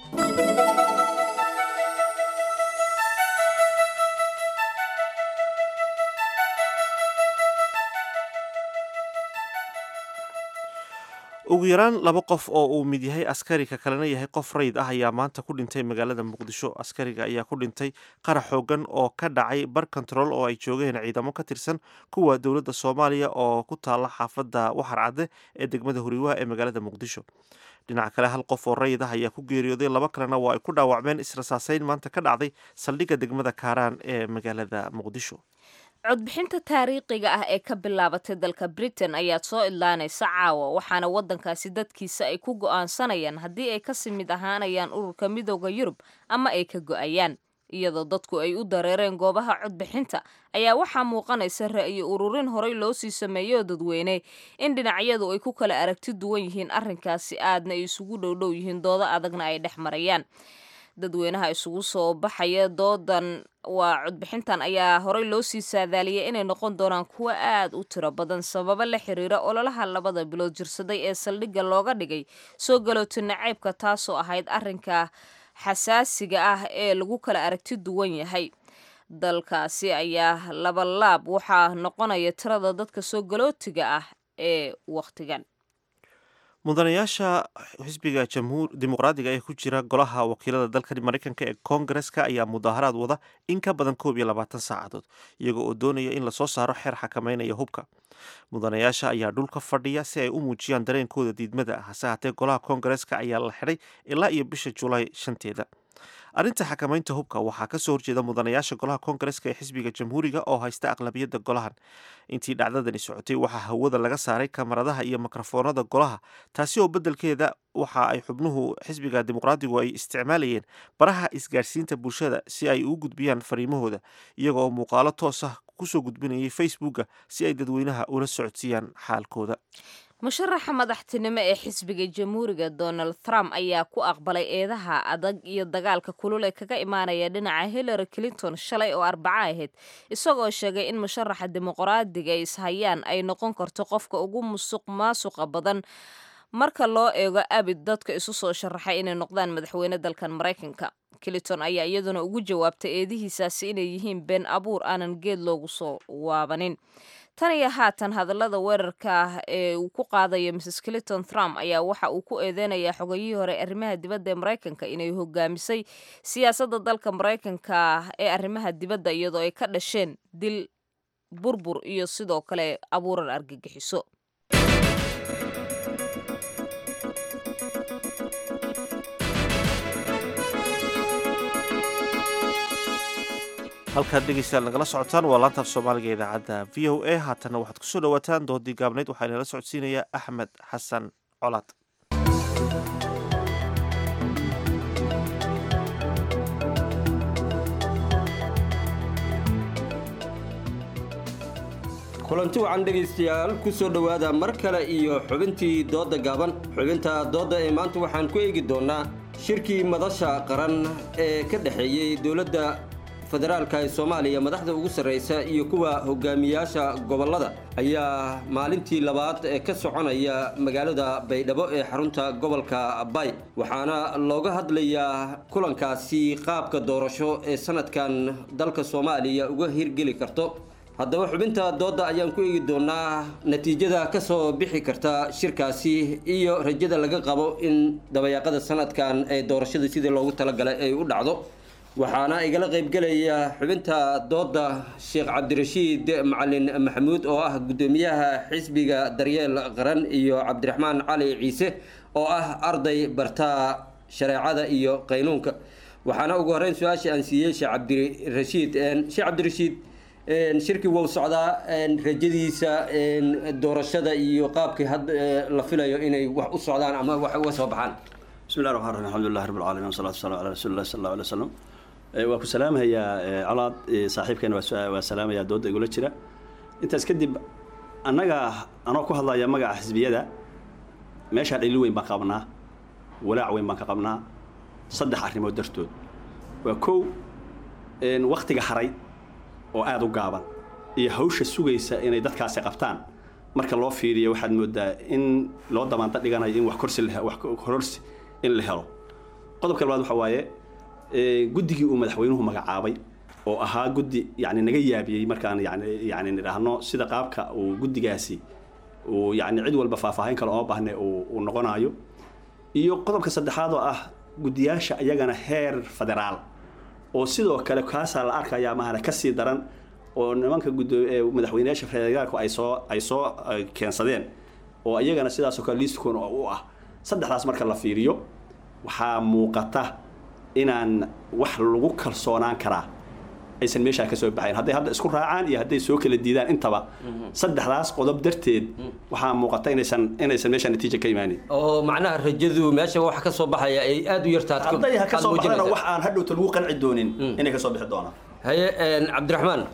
ugu yaraan laba qof oo uu mid yahay askari ka kalena yahay qof rayid ah ayaa maanta ku dhintay magaalada muqdisho askariga ayaa ku dhintay qarax xoogan oo ka dhacay bar control oo ay joogeen ciidamo ka tirsan kuwa dowladda soomaaliya oo ku taala xaafadda waxar cadde ee degmada huriwaha ee magaalada muqdisho dhinaca kale hal qof oo rayid ah ayaa ku geeriyooday laba kalena waa ay ku dhaawacmeen israsaaseyn maanta ka dhacday saldhigga degmada kaaraan ee magaalada muqdisho codbixinta taariikhiga ah ee ka bilaabatay dalka britain ayaad soo idlaanaysa caawa waxaana waddankaasi dadkiisa ay ku go'aansanayaan haddii ay kasii mid ahaanayaan ururka midooda yurub ama ay ka go'ayaan iyadoo dadku ay u dareereen goobaha codbixinta ayaa waxaa muuqanaysa ra'yi ururin horey loo sii sameeyoo dadweyne in dhinacyadu ay ku kala aragti duwan yihiin arrinkaasi aadna ay isugu dhowdhow yihiin doodo adagna ay dhex marayaan dadweynaha isugu soo baxaya doodan waa codbixintan ayaa horey loo sii saadaaliyay inay noqon doonaan kuwo aad u tiro badan sababo la xiriira ololaha labada bilood jirsaday ee saldhigga looga dhigay soo galooto naceybka taasoo ahayd arrinka xasaasiga ah ee lagu kala aragti duwan yahay dalkaasi ayaa labalaab waxaa noqonaya tirada dadka soo galootiga ah ee wakhtigan mudanayaasha xisbiga jamhuur dimuqraadiga ee ku jira golaha wakiilada dalka maraykanka ee koongareska ayaa mudaaharaad wada in ka badan koob iyo labaatan saacadood iyagoo oo doonaya in lasoo saaro xeer xakameynaya hubka mudanayaasha ayaa dhulka fadhiya si ay u muujiyaan dareenkooda diidmada ah hase haatee golaha koongareska ayaa la xidhay ilaa iyo bisha julaay shanteeda arrinta xakamaynta hubka waxaa kasoo horjeeda mudanayaasha golaha koongareska ee xisbiga jamhuuriga oo haysta aqlabiyadda golahan intii dhacdadani socotay waxaa hawada laga saaray kamaradaha iyo mikrofoonada golaha taasi oo beddelkeeda waxa ay xubnuhu xisbiga dimuqraadigu ay isticmaalayeen baraha isgaadhsiinta bulshada si ay ugu gudbiyaan fariimahooda iyaga oo muuqaalo toos ah kusoo gudbinayay facebooka si ay dadweynaha ula socodsiiyaan xaalkooda musharaxa madaxtinimo ee xisbiga jamhuuriga donald trump ayaa ku aqbalay eedaha adag iyo dagaalka kulul ee kaga imaanaya dhinaca hillary clinton shalay oo arbaco ahayd isagoo sheegay in musharaxa dimuqraadiga ay ishayaan ay noqon karto qofka ugu musuq maasuqa badan marka loo eego abid dadka isu soo sharaxay inay noqdaan madaxweyne dalkan maraykanka clinton ayaa iyaduna ugu jawaabtay eedihiisaasi inay yihiin been abuur aanan geed loogu soo waabanin tan iyo haatan hadallada weerarka ah ee uu ku qaadayo mrs clinton trump ayaa waxa uu ku eedeynayaa xogayihii hore arrimaha dibadda ee maraykanka inay hogaamisay siyaasadda dalka maraykanka ee arrimaha dibadda iyadoo ay ka dhasheen dil burbur iyo sidoo kale abuuran argagixiso halkaad dhegeystayaal nagala socotaan waa laantaaf soomaaliga idaacadda v o a haatanna waxaad kusoo dhawaataan doodii gaabnayd waxaa inala socodsiinaya axmed xasan colaad kulanti wacan dhegaystayaal ku soo dhowaada mar kale iyo xubintii doodda gaaban xubinta doodda ee maanta waxaan ku eegi doonnaa shirkii madasha qaran ee ka dhexeeyey dowladda federaalka ee soomaaliya madaxda ugu sarraysa iyo kuwa hogaamiyaasha gobollada ayaa maalintii labaad ee ka soconaya magaalada baydhabo ee xarunta gobolka bay waxaana looga hadlayaa kulankaasi qaabka doorasho ee sanadkan dalka soomaaliya uga hirgeli karto haddaba xubinta doodda ayaan ku eegi doonaa natiijada ka soo bixi karta shirkaasi iyo rajada laga qabo in dabayaaqada sanadkan ee doorashada sidii loogu talagalay ay u dhacdo waxaana igala qaybgelaya xubinta doodda sheekh cabdirashiid macalin maxamuud oo ah guddoomiyaha xisbiga daryeel qaran iyo cabdiraxmaan cali ciise oo ah arday bartaa shareecada iyo qaynuunka waxaana ugu horreyn su-aasha aan siiyey sheekh cabdirashiid sheekh cabdirashiid shirkii wuu socdaa rajadiisa doorashada iyo qaabkii hadda la filayo inay wax u socdaan ama wax uga soo baxaan بسم الله الرحمن الرحيم الحمد لله رب العالمين والصلاة والسلام على رسول الله صلى الله عليه وسلم waa ku salaamayaa colaad saaxiibkeena waa salaamayaa dooda igula jira intaas kadib annaga anoo ku hadlaya magaca xisbiyada meeshaa dhali weyn baan qabnaa walaac weyn baan ka qabnaa saddex arrimood dartood waa kow waktiga haray oo aada u gaaban iyo hawsha sugaysa inay dadkaasi qabtaan marka loo fiiriyo waxaad moodaa in loo damaanta dhiganayo in wax korsi wax kororsi in la helo qodobka labaad waxa waaye guddigii uu madaxweynuhu magacaabay oo ahaa guddi yani naga yaabiyey markaan yani yani nidhaahno sida qaabka uu guddigaasi uu yani cid walba faahfaahin kale oo baahne uu noqonayo iyo qodobka saddexaad oo ah guddiyaasha iyagana heer federaal oo sidoo kale kaasaa la arkayaa mahana kasii daran oo nimanka gudo madaxweyneyaasha federaalku ay soo ay soo keensadeen oo iyagana sidaasoo kale liistkun u ah saddexdaas marka la fiiriyo waxaa muuqata inaan wax lagu kalsoonaan karaa aysan meeshaa ka soo baxayn hadday hadda isku raacaan iyo hadday soo kala diidaan intaba saddexdaas qodob darteed waxaa muuqata inaysan inaysan meesha natiija ka imaanin oo macnaha rajadu meesha wax ka soo baxaya ay aada u yartaad hadday ha ka soo baxdana wax aan hadhowta lagu qanci doonin inay ka soo bixi doonaan haye cabdiraxmaan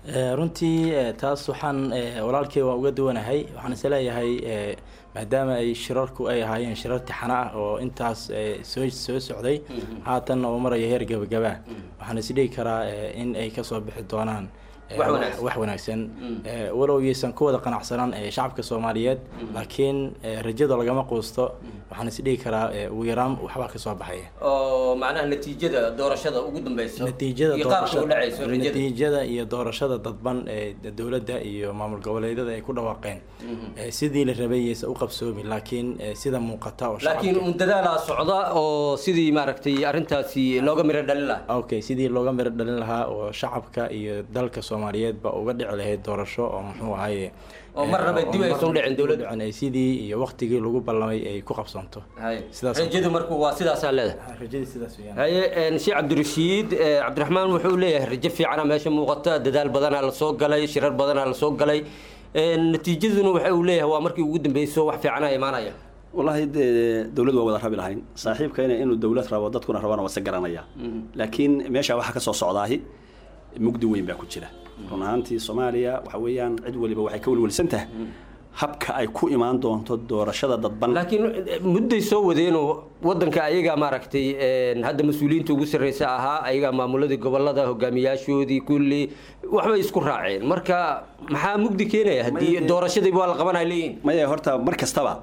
runtii taas waxaan walaalkey waan uga duwanahay waxaan is leeyahay maadaama ay shirarku ay ahaayeen shirar tixano ah oo intaas soo soo socday haatan oo maraya heer gabagabaa waxaan isdhigi karaa in ay kasoo bixi doonaan wax wanaagsan walow yaysan ku wada qanacsanaan shacabka soomaaliyeed laakiin rajada lagama quusto waxaan isdhigi karaa ugu yaraan waxbaa kasoo baxaya oo macnaha natiijada doorashada ugu dambeyso natiijada iyo qaabka u dhacayso rajada natiijada iyo doorashada dadban ee dowladda iyo maamul goboleedyada ay ku dhawaaqeen sidii la rabay yaysan u qabsoomin laakiin sida muuqata oo laakiin un dadaalaa socda oo sidii maaragtay arrintaasi looga miro dhalin lahaa okay sidii looga miro dhalin lahaa oo shacabka iyo dalka soomaaliyeedba uga dhici lahayd doorasho oo muxuu ahaye oo mar raba dib aysan u dhicin dowladda ay sidii iyo waqtigii lagu ballamay ay ku qabsanto sidaas rajadu marku waa sidaasaa leedahay rajadii sidaas weeyaan haye sheekh cabdirashiid cabdiraxmaan wuxuu leeyahay rajo fiicana meesha muuqata dadaal badanaa la soo galay shirar badanaa la soo galay natiijaduna waxa uu leeyahay waa markii ugu dambeyso wax fiicana imaanaya wallaahi dee dowlad waa wada rabi lahayn saaxiibkayna inuu dowlad rabo dadkuna rabana waa se garanaya laakiin meesha waxaa kasoo socdaahi mugdi weyn baa ku jira run ahaantii soomaaliya waxa weeyaan cid waliba waxay ka welwelsan tahay habka ay ku imaan doonto doorashada dadban laakiin mudday soo wadeenoo wadanka ayagaa maaragtay hadda mas-uuliyiinta ugu sarreysa ahaa ayagaa maamuladii gobolada hogaamiyaashoodii kulli waxbay isku raaceen marka maxaa mugdi keenaya haddii doorashadii waa la qabanaya leeyihin maya horta mar kastaba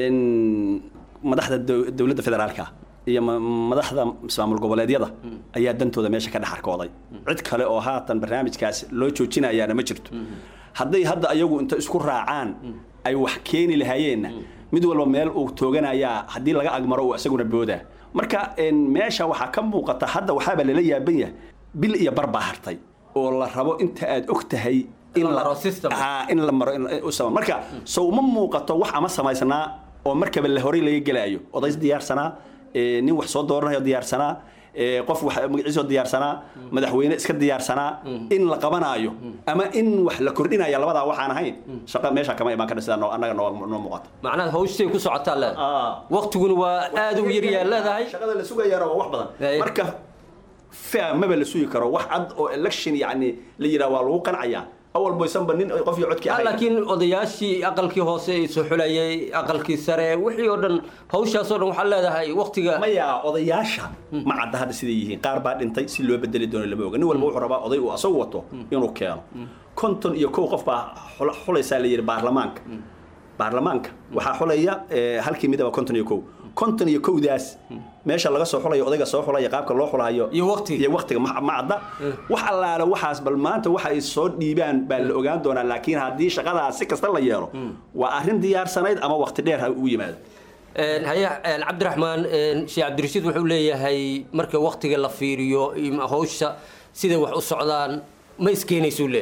madaxda dowladda federaalka iyo madaxda maamul goboleedyada ayaa dantooda meesha ka dhex arkooday cid kale oo haatan barnaamijkaas loo joojinayaana ma jirto hadday hadda ayagu inta isku raacaan ay wax keeni lahaayeenna mid walba meel uu tooganayaa haddii laga agmaro uu isaguna boodaa marka meesha waxaa ka muuqata hadda waxaaba lala yaaban yahay bil iyo bar baa hartay oo la rabo inta aad og tahay in la maro marka sow ma muuqato wax ama samaysnaa oo markaba la horay laga gelaayo odays diyaarsanaa nin wax soo dooranayo diyaarsanaa qof wax magaciisoo diyaarsanaa madaxweyne iska diyaarsanaa in la qabanaayo ama in wax la kordhinaya labadaa waxaan ahayn shaqa meesha kama imaan karna sidaa annaga noo muuqata macnaha hawshay ku socotaa leedahay waqtiguna waa aada u yaryaa leedahay shaqada la sugayaana waa wax badan marka fa maba la sugi karo wax cad oo election yacni la yidhaha waa lagu qancayaa awal boysanba nin qof iyo codkii ahayn laakiin odayaashii aqalkii hoose soo xulayay aqalkii sare wixii oo dhan hawshaas oo dhan waxaa leedahay waqtiga maya odayaasha ma cadda hadda siday yihiin qaar baa dhintay si loo bedeli doono lama oga nin walba wuxuu rabaa oday uu asagu wato inuu keeno konton iyo kow qof baa xulaysaa la yidhi baarlamaanka baarlamaanka waxaa xulaya halkii midaba konton iyo kow konton iyo kowdaas meesha laga soo xulayo odayga soo xulaya qaabka loo xulayo iyo waqtiga iyo waqtiga ma cadda wax allaale waxaas bal maanta waxa ay soo dhiibaan baa la ogaan doonaa laakiin haddii shaqadaas si kasta la yeelo waa arrin diyaarsanayd ama waqti dheer ha ugu yimaado haye cabdiraxmaan sheekh cabdirashiid wuxuu leeyahay marka waqtiga la fiiriyo hawsha siday wax u socdaan ma iskeenaysuu leeyahay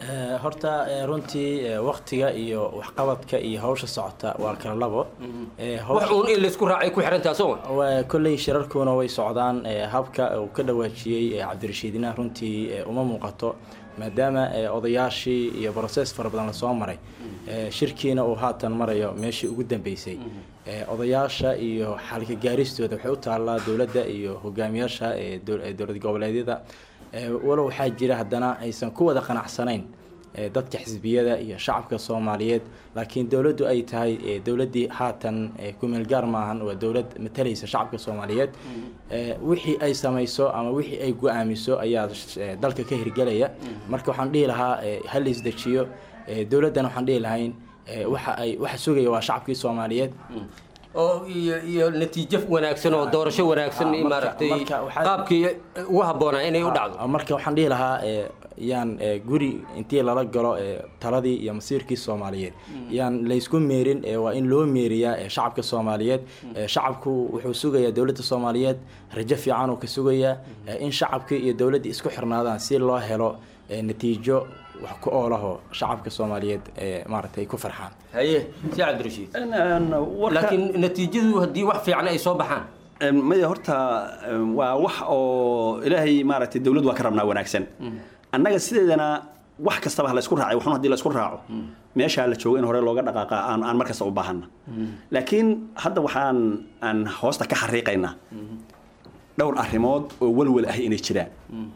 Eh, horta eh, runtii eh, waqtiga iyo waxqabadka iyo hawsha socota waa kala labo Eh, hawsha- wax uun in laysku raacay ku xirantaa soo waa kolley shirarkuna way socdaan eh, habka uu ka dhawaajiyey eh, cabdirashiidina runtii eh, uma muuqato maadaama eh, odayaashii iyo broses fara badan lasoo maray eh, shirkiina uu haatan marayo meeshii ugu dambeysay Eh, odayaasha iyo xalka gaaristooda waxay u taallaa dowladda iyo hogaamiyaasha eh, dow- eh, dowlad goboleedyada Eh, walow waxaa jira haddana aysan ku wada qanacsanayn eh, dadka xisbiyada iyo shacabka soomaaliyeed laakiin dowladdu ay tahay eh, dowladdii haatan eh, ku-meel gaar maahan waa dowlad matalaysa shacabka soomaaliyeed Eh, wixii ay samayso ama wixii ay go-aamiso ayaa eh, dalka ka hirgelaya marka waxaan dhihi lahaa eh, ha la isdejiyo Eh, dowladdana waxaan dhihi lahayn eh, waxa ay waxa sugaya waa shacabkii soomaaliyeed oo iyo iyo natiijo wanaagsan oo doorasho wanaagsan marka- maaragtay marka waxaa- qaabkii ugu habboonaa inay u dhacdo Ah, marka waxaan dhihi lahaa eh, yaan eh, guri intii lala galo eh, taladii iyo masiirkii soomaaliyeed yaan laysku meerin eh, waa in loo meeriyaa eh, shacabka soomaaliyeed Eh, shacabku wuxuu sugayaa dowladda soomaaliyeed rajo fiican uu ka sugayaa eh, in shacabkii iyo dowladdii isku xirnaadaan si loo helo eh, natiijo wax ku oolaho shacabka soomaaliyeed eh, maaragtay ku farxaan haye si cabdirashiid laakiin natiijadu haddii wax fiican ay soo baxaan maya horta em, waa wax oo ilaahay maaragtay dowlad waa ka rabnaa wanaagsan annaga sideedana wax kastaba ha la isku raacay waxun haddii la isku raaco meeshaa la joogo in hore looga dhaqaaqa aan aan markasta u baahana laakiin hadda waxaan aan hoosta ka xariiqaynaa dhowr arrimood oo walwal ah inay jiraan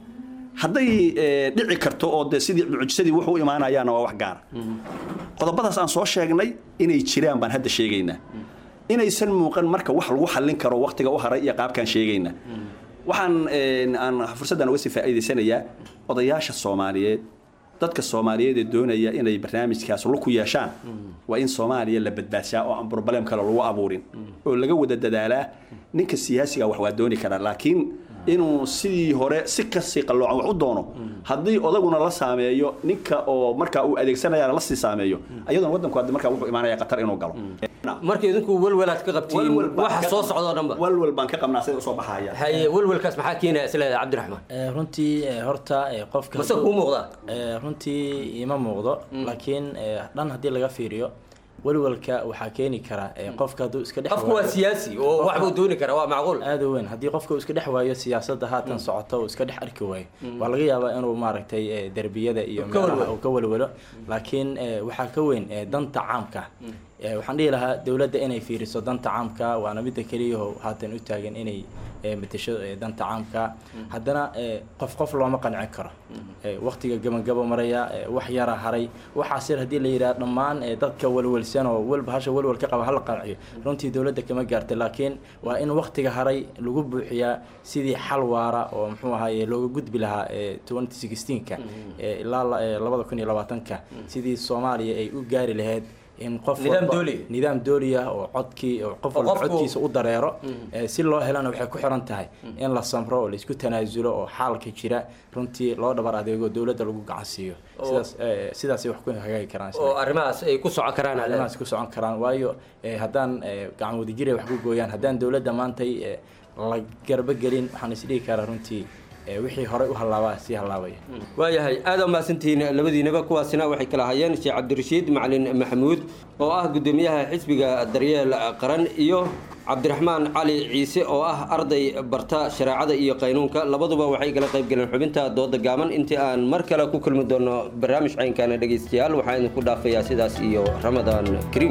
hadday eh, dhici karto oo de sidii mucjisadii wuxuu u imaanayaana waa wax gaara qodobadaas aan soo sheegnay inay jiraan baan hadda sheegaynaa inaysan muuqan marka wax lagu xallin karo waqtiga u haray iyo qaabkaan sheegaynaa waxaan eh, aan fursaddan uga sii faa'iidaysanayaa odayaasha soomaaliyeed dadka soomaaliyeed ee doonaya inay barnaamijkaas lug ku yeeshaan waa in soomaaliya la badbaadshaa oo aan problem kale lagu abuurin oo laga wada dadaalaa ninka siyaasiga wax waa dooni karaa laakiin inuu sidii hore si kasii qalloocan wax u doono haddii odaguna la saameeyo ninka oo markaa uu adeegsanayana la sii saameeyo ayaduna waddanku hadda markaa wuxuu imaanaya qatar inuu galo marka idinku walwalaad ka qabtiin waxa soo socdo dhanba walwal baan ka qabnaa sida usoo baxaya haye walwalkaas maxaa keenaya isleedahay cabdiraxmaan Eh, runtii eh, horta eh, qofka Mase kuu muuqdaa? Eh, runtii ima muuqdo laakiin eh, dhan haddii laga fiiriyo walwalka waxaa keeni kara eh, qofka hadduu iska dhex qofku waa waayo- siyaasi oo Qofka- wax buu dooni karaa waa macquul aad u weyn haddii qofka uu iska dhex waayo siyaasadda haatan socota uu iska dhex arki waayo waa laga yaabaa inuu maaragtay eh, derbiyada iyo Ka meelaha walwalo. uu ka walwalo laakiin eh, waxaa ka weyn eh, danta caamka Eh, waxaan dhihi lahaa dowladda inay fiiriso danta caamka waana midda keliyaho haatan u taagan inay eh, matasho eh, danta caamka haddana eh, qof qof looma qancin karo Eh, waqtiga gabagabo maraya eh, wax yara haray waxaas yar haddii la yidhaha dhammaan eh, dadka walwalsan oo walba hasha walwal ka qaba hala qanciyo runtii dowladda kama gaarta laakiin waa in waqtiga haray lagu buuxiyaa sidii xal waara oo muxuu ahaye looga gudbi lahaa eh, 2016ka eh, ilaa la- eh, labada kun iyo labaatanka sidii soomaaliya ay u gaari lahayd in qof Nidaam walba- dooli. nidaam dooli ah oo codkii oo qof Oo walba qofku- codkiisa u dareero Mm. Eh, si loo helana waxay ku xiran tahay in la samro oo laisku tanaasulo oo xaalka jira runtii loo dhabar adeego dowladda lagu gacan siiyo Oo- sidaas eh, sidaasay wax ku hagaagi karaan oo arrimahaas ay ku socon karaan arrimahaas ku socon karaan waayo eh, haddaan eh, gacan wadajir ay wax ku gooyaan haddaan dowladda maantay eh, la garba gelin waxaan isdhihi karaa runtii eh, wixii horey u hallaabaa sii hallaabaya waayahay aad aa mahadsantihiin labadiinaba kuwaasina waxay kala hayeen sheekh cabdirashiid macalin maxamuud oo ah guddoomiyaha xisbiga daryeel qaran iyo cabdiraxmaan cali ciise oo ah arday barta shareecada iyo qaynuunka labaduba waxay kala qayb galeen xubinta dooda gaaban intii aan mar kale ku kulmi doono barnaamij caynkaana dhegaystayaal waxaa idinku dhaafayaa sidaas iyo ramadaan kariim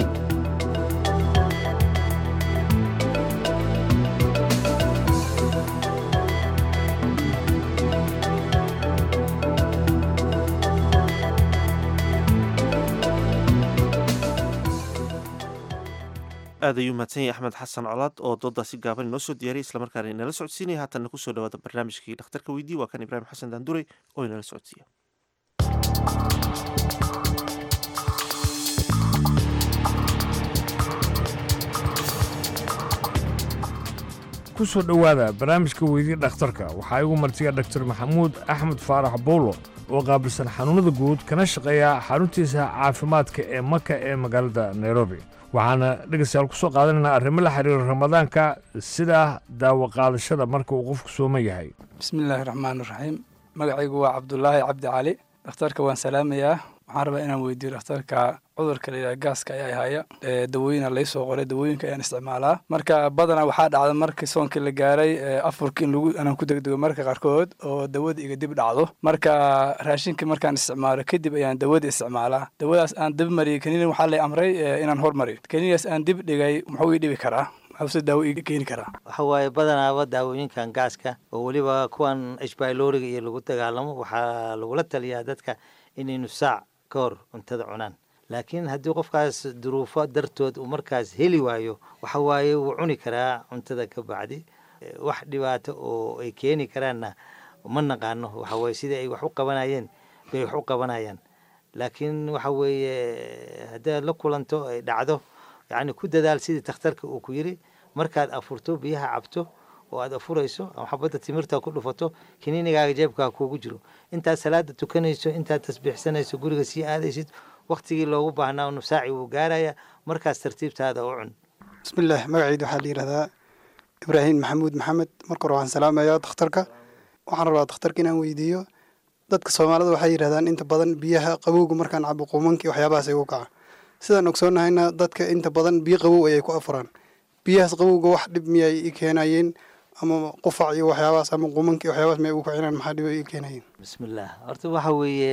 aad ayuu mahadsan yahay axmed xasan colaad oo doodaasi gaaban inoo soo diyaariyay islamarkaana inala socodsiinaya haatanna kusoo dhawaada barnaamijkii dhakhtarka weydii waa kan ibraahim xasan daanduray oo inala socodsiiya ku soo dhowaada barnaamijka weydii dhakhtarka waxaa igu martiya dhaktar maxamuud axmed faarax bowlo oo qaabilsan xanuunnada guud kana shaqeeya xaruntiisa caafimaadka ee maka ee magaalada nairobi waxaana dhegaystayaal ku soo qaadanaynaa arrimo la xiriira ramadaanka sida daawo qaadashada marka uu qofku sooman yahay bismillaahi raxmaan raxiim magacaygu waa cabdulaahi cabdi cali dhakhtarka waan salaamayaa waxaan rabaa inaan weydiiyo dhakhtarka cudurka la yidhaha gaaska ayaa haya ee dawooyina laysoo qoray dawooyinka ayaan isticmaalaa marka badanaa waxaa dhacda markii soonkii la gaaray ee afurka in lagu anaan ku degdego marka qaarkood oo dawada iga dib dhacdo marka raashinka markaan isticmaalo kadib ayaan dawada isticmaalaa dawadaas aan dib mariyay kaniinin waxaa lay amray ee inaan hormariyo kaniinigaas aan dib dhigay muxuu ii dhibi karaa maxuuse daawo ii keeni karaa waxa waaye badanaaba daawooyinkan gaaska oo weliba kuwan ishbayloriga iyo lagu dagaalamo waxaa lagula taliyaa dadka inay nus saac ka hor cuntada cunaan laakiin haddii qofkaas duruufo dartood uu markaas heli waayo waxa waaye wuu cuni karaa cuntada ka bacdi wax dhibaato oo ay keeni karaanna ma naqaano waxa weye sidai ay wax u qabanayeen bay wax u qabanayaan laakiin waxa weeye haddaad la kulanto ay dhacdo yacni ku dadaal sidii takhtarka uu ku yiri markaad afurto biyaha cabto oo aad afurayso ama xabadda timirta ku dhufato kiniinigaaga jeebkaa kuugu jiro intaad salaada tukanayso intaad tasbiixsanayso guriga sii aadaysid waktigii loogu baahnaa nusaaci wuu gaaraya markaas tartiibtaada u cun bismillaah magacayda waxaa la yidhahdaa ibraahim maxamuud maxamed marka hore waxaan salaamayaa dakhtarka waxaan rabaa dakhtarka inaan weydiiyo dadka soomaalida waxay yidhahdaan inta badan biyaha qabowga markaan cabo quumankii waxyaabahaas ay ugu kaca sidaan ogsoonnahayna dadka inta badan biyo qabow ayay ku afuraan biyahaas qabowga wax dhib miyay i keenayeen ama qufac iyo waxyaabahaas ama quumankii waxyaabahaas miyay ugu kacinaan maxaa dhib ay i keenayeen bismillaah horta waxa weeye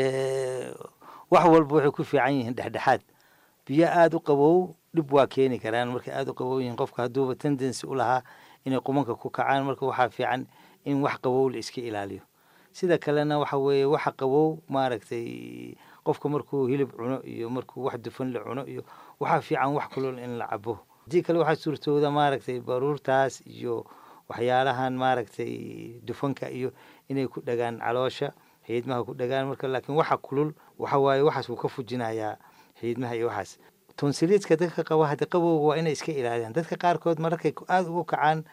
wax walba waxay ku fiican yihiin dhexdhexaad biyo aada u qabow dhib waa keeni karaan markay aada u qabow yihiin qofka hadduuba tendency u lahaa inay qumanka ku kacaan marka waxaa fiican in wax qabow la iska ilaaliyo sida kalena waxa weeye waxa qabow maaragtay qofka markuu hilib cuno iyo markuu wax dufan la cuno iyo waxaa fiican wax kulol in la cabo haddii kale waxaa suurtooda maaragtay baruurtaas iyo waxyaalahan maaragtay dufanka iyo inay ku dhagaan caloosha xiidmaha ku dhagaan marka laakiin waxa kulul waxa waaye waxaas wuu ka fujinayaa xiidmaha iyo waxaas tonsiliidka dadka qaba hadda qabowga waa inay iska ilaaliyaan dadka qaarkood mararkay aada ugu kacaan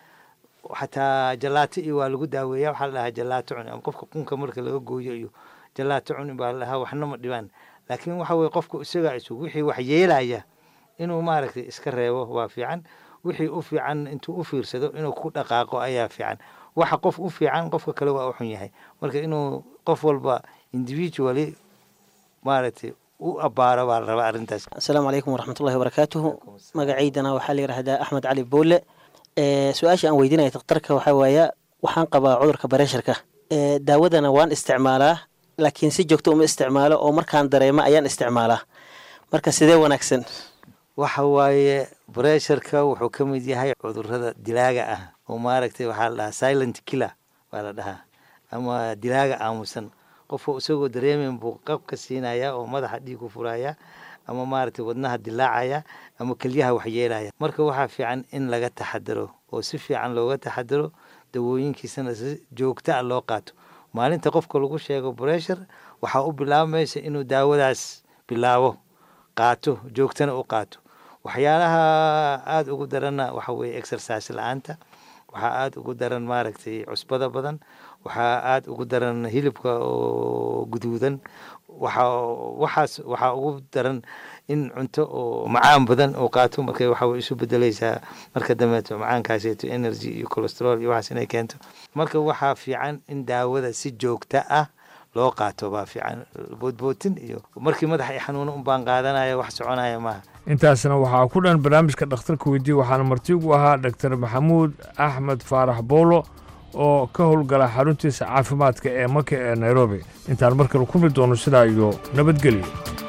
xataa jalaato iyo waa lagu daaweeya waxaa la dhahaa jalaato cun ama qofka qunka marka laga gooyo iyo jalaato cun baa la dhahaa waxna ma dhibaan laakiin waxa weye qofka isagaa isug wixii wax yeelaya inuu maaragtay iska reebo waa fiican wixii u fiican intuu u fiirsado inuu ku dhaqaaqo ayaa fiican waxa qof u fiican qofka kale waa u xun yahay marka inuu qof walba individually maaragtay u abbaaro baa la rabaa arrintaas asalaamu calaykum waraxmatullahi wabarakaatuhu magacaydana waxaa la yidhahdaa axmed cali boole su-aasha aan weydiinaya daktarka waxaa waaya waxaan qabaa cudurka bareesharka daawadana waan isticmaalaa laakiin si joogto uma isticmaalo oo markaan dareemo ayaan isticmaalaa marka sidee wanaagsan waxa waaye bresharka wuxuu ka mid yahay cudurada dilaaga ah oo maaragtay waxaa la dhahaa silent killer baa la dhahaa ama dilaaga aamusan qofka isagoo dareemen buu qabka siinaya oo madaxa dhiig ku furaya ama maaragtay wadnaha dilaacaya ama kelyaha waxyeelaya marka waxaa fiican in laga taxadaro oo si fiican looga taxadaro dawooyinkiisana si joogta a loo qaato maalinta qofka lagu sheego breshar waxaa u bilaabmaysa inuu daawadaas bilaabo qaato joogtana u qaato waxyaalaha aada ugu daranna waxa weeye exercise la-aanta waxaa aada ugu daran maaragtay cusbada badan waxaa aada ugu daran hilibka oo guduudan waxa waxaas waxaa ugu daran in cunto oo macaan badan oo qaato marka waxa way isu bedelaysaa marka dambeeto macaankaaseeto energy iyo cholesterol iyo waxaas inay keento marka waxaa fiican in daawada si joogta ah loo qaato baa fiican boodbootin iyo markii madaxa i xanuuno un baan qaadanaya wax soconaya maaha intaasna waxaa ku dhan barnaamijka dhakhtarka weydiye waxaana martigu ahaa dhaktar maxamuud axmed faarax boolo oo ka howlgala xaruntiisa caafimaadka ee maka ee nairobi intaan markale kulmi doono sidaa iyo nabadgelyo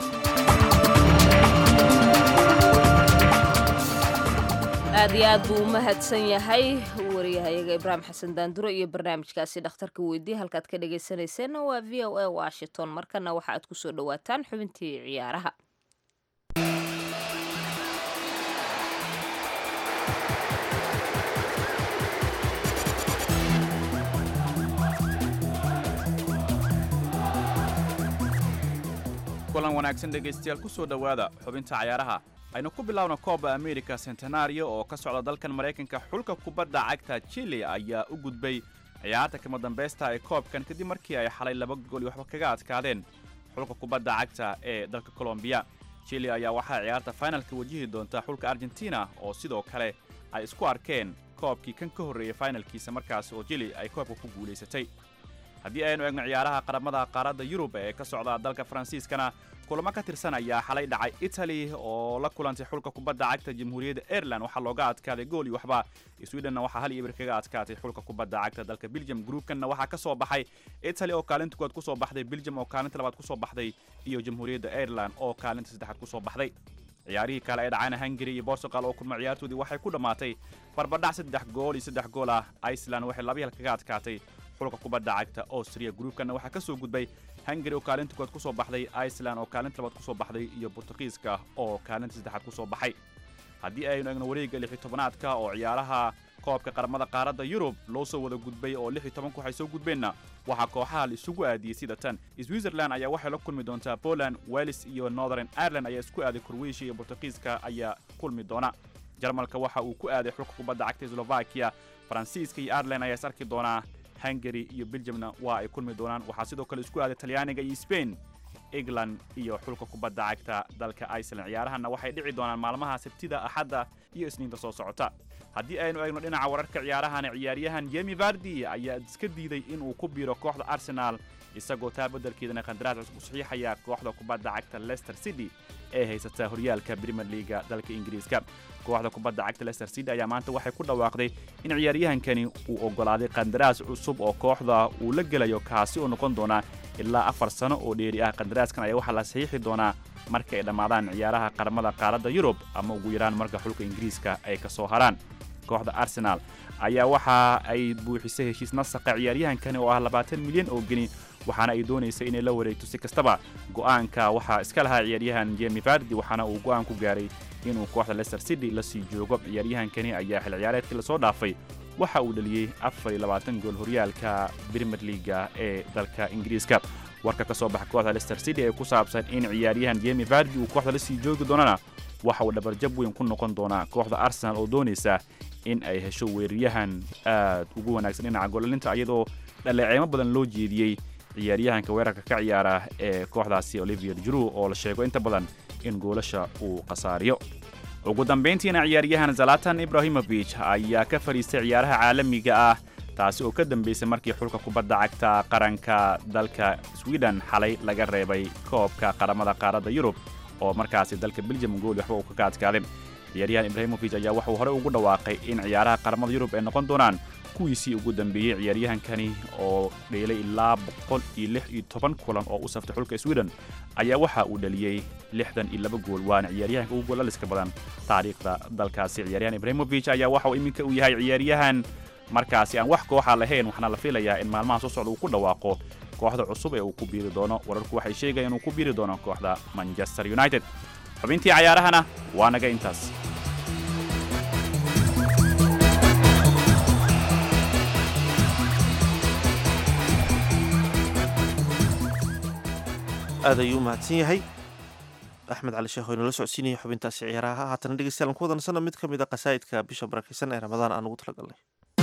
aad iyo aad buu u mahadsan yahay wariyahayaga ibraahim xasan daanduro iyo barnaamijkaasi dhakhtarka weydiye halkaad ka dhegaysanayseena waa v o a washington markana waxa aad kusoo dhowaataan xubintii ciyaaraha kulan wanaagsan dhegaystayaal ku soo dhowaada xubinta cayaaraha aynu ku bilaawna kooba america centenario oo ka socda dalkan maraykanka xulka kubadda cagta chile ayaa u gudbay ciyaarta kama dambaysta ee koobkan kadib markii ay xalay laba gool iyo waxba kaga adkaadeen xulka kubadda cagta ee dalka colombiya chile ayaa waxaa ciyaarta finalka wajihi doonta xulka argentina oo sidoo kale ay isku arkeen koobkii kan ka horreeyey finalkiisa markaas oo chile ay koobka ku guulaysatay haddii aynu eegno ciyaaraha qaramada qaaradda yurub ee ka socda dalka faransiiskana kulamo ka tirsan ayaa xalay dhacay italy oo la kulantay xulka kubadda cagta jamhuuriyadda ireland waxaa looga adkaaday gool iyo waxba swedhenna waxaa hal iyo bir kaga adkaatay xulka kubadda cagta dalka belgium groupkanna waxaa ka soo baxay italy oo kaalinta koowaad ku soo baxday belgium oo kaalinta labaad ku soo baxday iyo jamhuuriyadda ireland oo kaalinta saddexaad ku soo baxday ciyaarihii kale ee dhacayna hungary iyo portugal oo kulma ciyaartoodii waxay ku dhammaatay barbadhac saddex gool iyo saddex gool ah iceland waxay laba hal kaga adkaatay xulka kubadda cagta austria groupkanna waxaa ka soo gudbay hungary oo kaalinta koowaad ku soo baxday iceland oo kaalinta labaad ku soo baxday iyo bortugiiska oo kaalinta saddexaad ku soo baxay haddii aynu eegno wareegga lix iyo tobanaadka oo ciyaaraha koobka qaramada qaaradda yurub loo soo wada gudbay oo lix iyo tobanku waxay soo gudbeenna waxaa kooxaha la isugu aadiyey sida tan switzerland ayaa waxay la kulmi doontaa poland wales iyo northern ireland ayaa isku aaday croatia iyo bortugiiska ayaa kulmi doona jarmalka waxa uu ku aaday xulka kubadda cagta slovakia faransiiska iyo ireland ayaa is arki doonaa hungary iyo belgiumna waa ay kulmi doonaan waxaa sidoo kale isku aaday talyaaniga iyo spain england iyo xulka kubadda cagta dalka iceland ciyaarahanna waxay dhici doonaan maalmaha sabtida axadda iyo isniinta soo socota haddii aynu eegno dhinaca wararka ciyaarahana ciyaaryahan yemi vardi ayaa iska diiday inuu ku biiro kooxda arsenal isagoo taa beddelkeedana qandaraas cusub u saxiixaya kooxda kubadda cagta leicester city ee haysata horyaalka premier leaga dalka ingiriiska kooxda kubadda cagta leicester city ayaa maanta waxay ku dhawaaqday in ciyaaryahankani uu oggolaaday qandaraas cusub oo kooxda uu la gelayo kaasi oo noqon doona ilaa afar sano oo dheeri ah qandaraaskan ayaa waxaa la saxiixi doonaa marka ay dhammaadaan ciyaaraha qaramada qaaradda yurub ama ugu yaraan marka xulka ingiriiska ay ka soo haraan kooxda arsenal ayaa waxa ay buuxisay heshiis nasaqa ciyaaryahankani oo ah labaatan milyan oo geni waxaana ay doonaysa inay la wareegto si kastaba go'aanka waxaa iska lahaa ciyaaryahan jemi vardi waxaana uu go'aan ku gaaray inuu kooxda leicester city la sii joogo ciyaaryahankani ayaa xil ciyaareedkii lasoo dhaafay waxa uu dhaliyey afar iyo labaatan gool horyaalka premier leaga ee dalka ingiriiska warka ka soo baxa kooxda leicester city ee ku saabsan in ciyaaryahan jemi vardi uu kooxda la sii joogi doonana waxa uu dhabarjab weyn ku noqon doonaa kooxda arsenal oo doonaysa in ay hesho weeraryahan aad ugu wanaagsan dhinaca goolalinta iyadoo dhaleeceemo badan loo jeediyey ciyaaryahanka weerarka ka ciyaara ee kooxdaasi olivier juru oo la sheego inta badan in goolasha uu khasaariyo ugu dambayntiina ciyaaryahan zalatan ibrahimovic ayaa ka fadhiistay ciyaaraha caalamiga ah taasi oo ka dambaysay markii xulka kubadda cagta qaranka dalka sweden xalay laga reebay koobka qaramada qaaradda yurub oo markaasi dalka belgium gool waxba uu ka adkaaday ciyaaryahan ibrahimovic ayaa waxuu horey ugu dhawaaqay in ciyaaraha qaramada yurub ay noqon doonaan kuwiisii ugu dambeeyey ciyaaryahankani oo dheelay ilaa boqol iyo lix iyo toban kulan oo u saftay xulka sweden ayaa waxa uu dhaliyey lixdan iyo laba gool waana ciyaaryahanka ugu goolaliska badan taariikhda dalkaasi ciyaaryahan ibrahimovic ayaa waxa uu iminka uu yahay ciyaaryahan markaasi aan wax kooxa lahayn waxaana la filayaa in maalmaha soo socda uu ku dhawaaqo kooxda cusub ee uu ku biiri doono wararku waxay sheegayaan inuu ku biiri doono kooxda manchester united xubintii cayaarahana waa naga intaas aad ayuu u mahadsan yahay axmed cali sheekh oo inala socodsiinaya xubintaasi ciyaaraha haatana dhegeystayaal ku wadansana mid ka mid a qasaa'idka bisha barakaysan ee ramadaan aan ugu talagalnay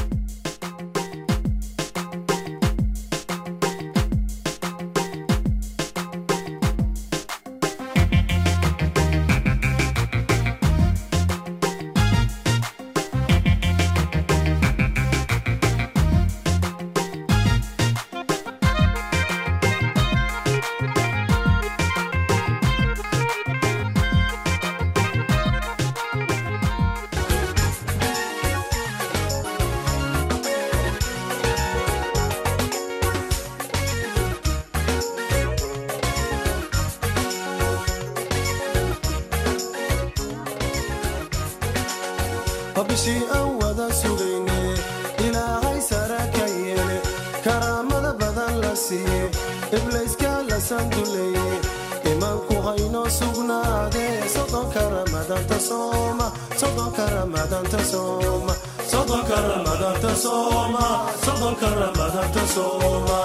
bishii aan wada sugayne ilaahay sara ka yeele karaamada badan la siiye iblayska la sanduleeye imaanku haynoo sugnaade sodonka ramadanta sooma sodonka ramadanta sooma sodonka ramadanta sooma sodonka ramadanta sooma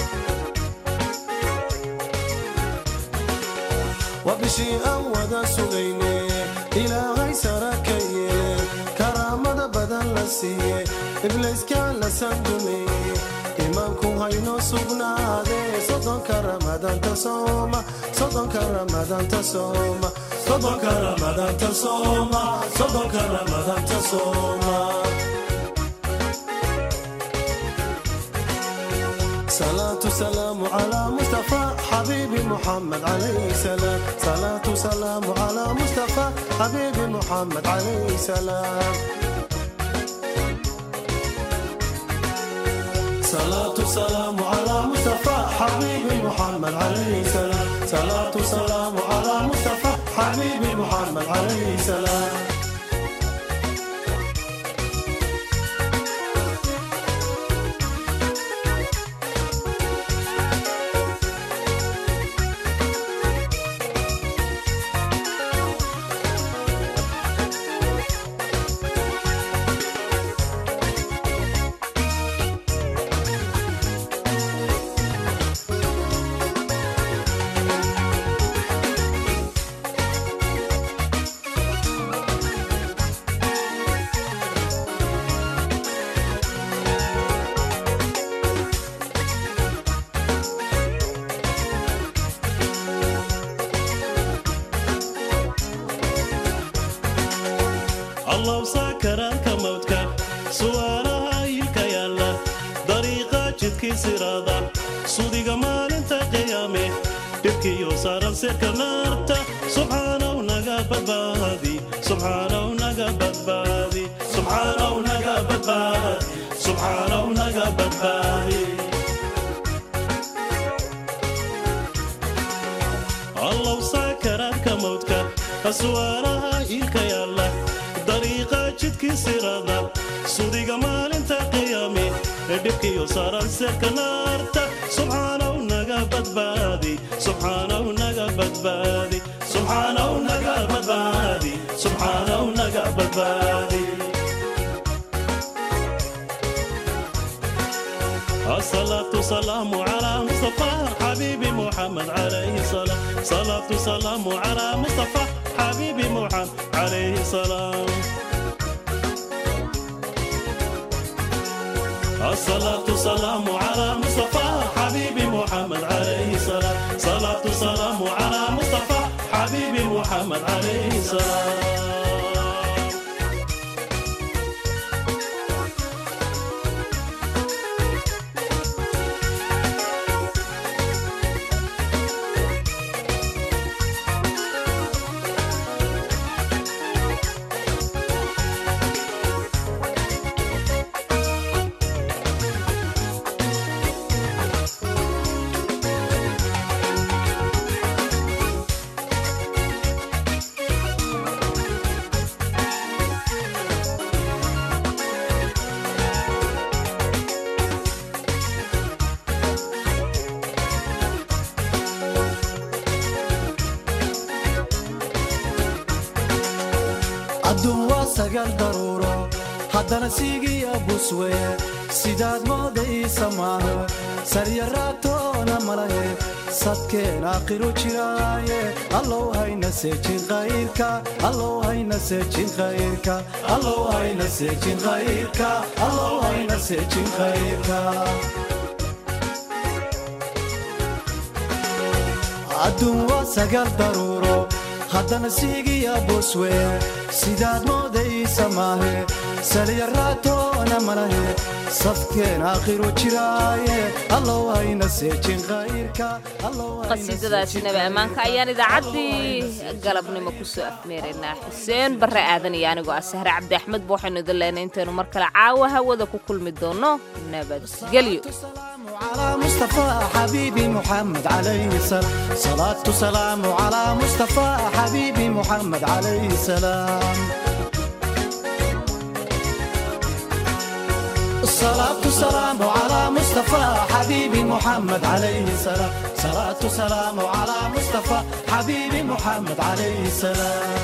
waa bishii aan wada sugayne ilaahay sara ka yeele karaamada badan la siiye iblayska la sanduleeye imaanku haynoo sugnaade sodonka ramadanta sooma sodonka ramadanta sooma sodonka ramadanta sooma sodonka ramadanta sooma صلاة سلام على مصطفى حبيبي محمد عليه السلام صلاة سلام على مصطفى حبيبي محمد عليه السلام صلاة سلام على مصطفى حبيبي محمد عليه السلام صلاة سلام على مصطفى حبيبي محمد عليه السلام الله سكرك موتك سوالها يلك يلا طريقة جدك سرادة صديق مال انت قيامي تبكي يوصار سيرك نارتا سبحانه ونقبت بادي سبحانه ونقبت بادي سبحانه ونقبت بادي سبحانه ونقبت بادي الله سكرك موتك أسوارها إلك يلا طريقة جدك سرادة صديق مال انت قيامي dhibkii u saaran seerka naarta subxaanahu naga badbaadi subxaanahu naga badbaadi subxaanahu naga badbaadi subxaanahu naga badbaadi الصلاة والسلام على مصطفى حبيبي محمد عليه السلام صلاة والسلام على مصطفى حبيبي محمد عليه السلام الصلاة والسلام على مصطفى حبيبي محمد عليه السلام صلاة والسلام على مصطفى حبيبي محمد عليه السلام adduun waa sagaal daruuro haddana siigiya busweye sidaad mooda ii samaano saryaraatoona malahe sadkeen aakhiru jiraaye allow hayna seejin khayrka allow hayna seejin khayrka allow hayna seejin khayrka allow hayna seejin khayrka adduun waa sagaal daruuro haddana siigiya busweye sidaad mooda ii samaahe salyaraatoona malahe safkeen aakhiru jiraaye allow hayna seejin khayrka qasiidadaasi nabi ammaanka ayaan idaacaddii galabnimo kusoo afmeeraynaa xuseen barre aadan iyo anigoo ah sahre cabdi axmed ba waxaynu idin leenay intaynu mar kale caawa hawada ku kulmi doono nabadgelyo على مصطفى حبيبي محمد عليه السلام صلاة سلام على مصطفى حبيبي محمد عليه السلام الصلاة سلام على مصطفى حبيبي محمد عليه السلام صلاة سلام على مصطفى حبيبي محمد عليه السلام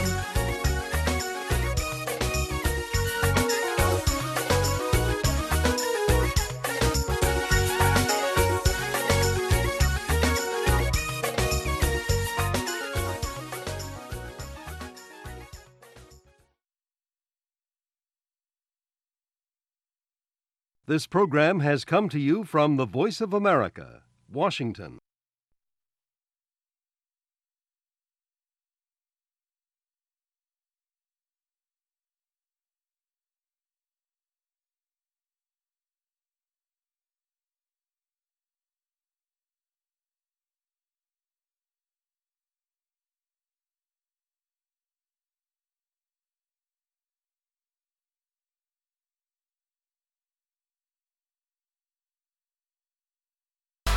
This program has come to you from the Voice of America, Washington.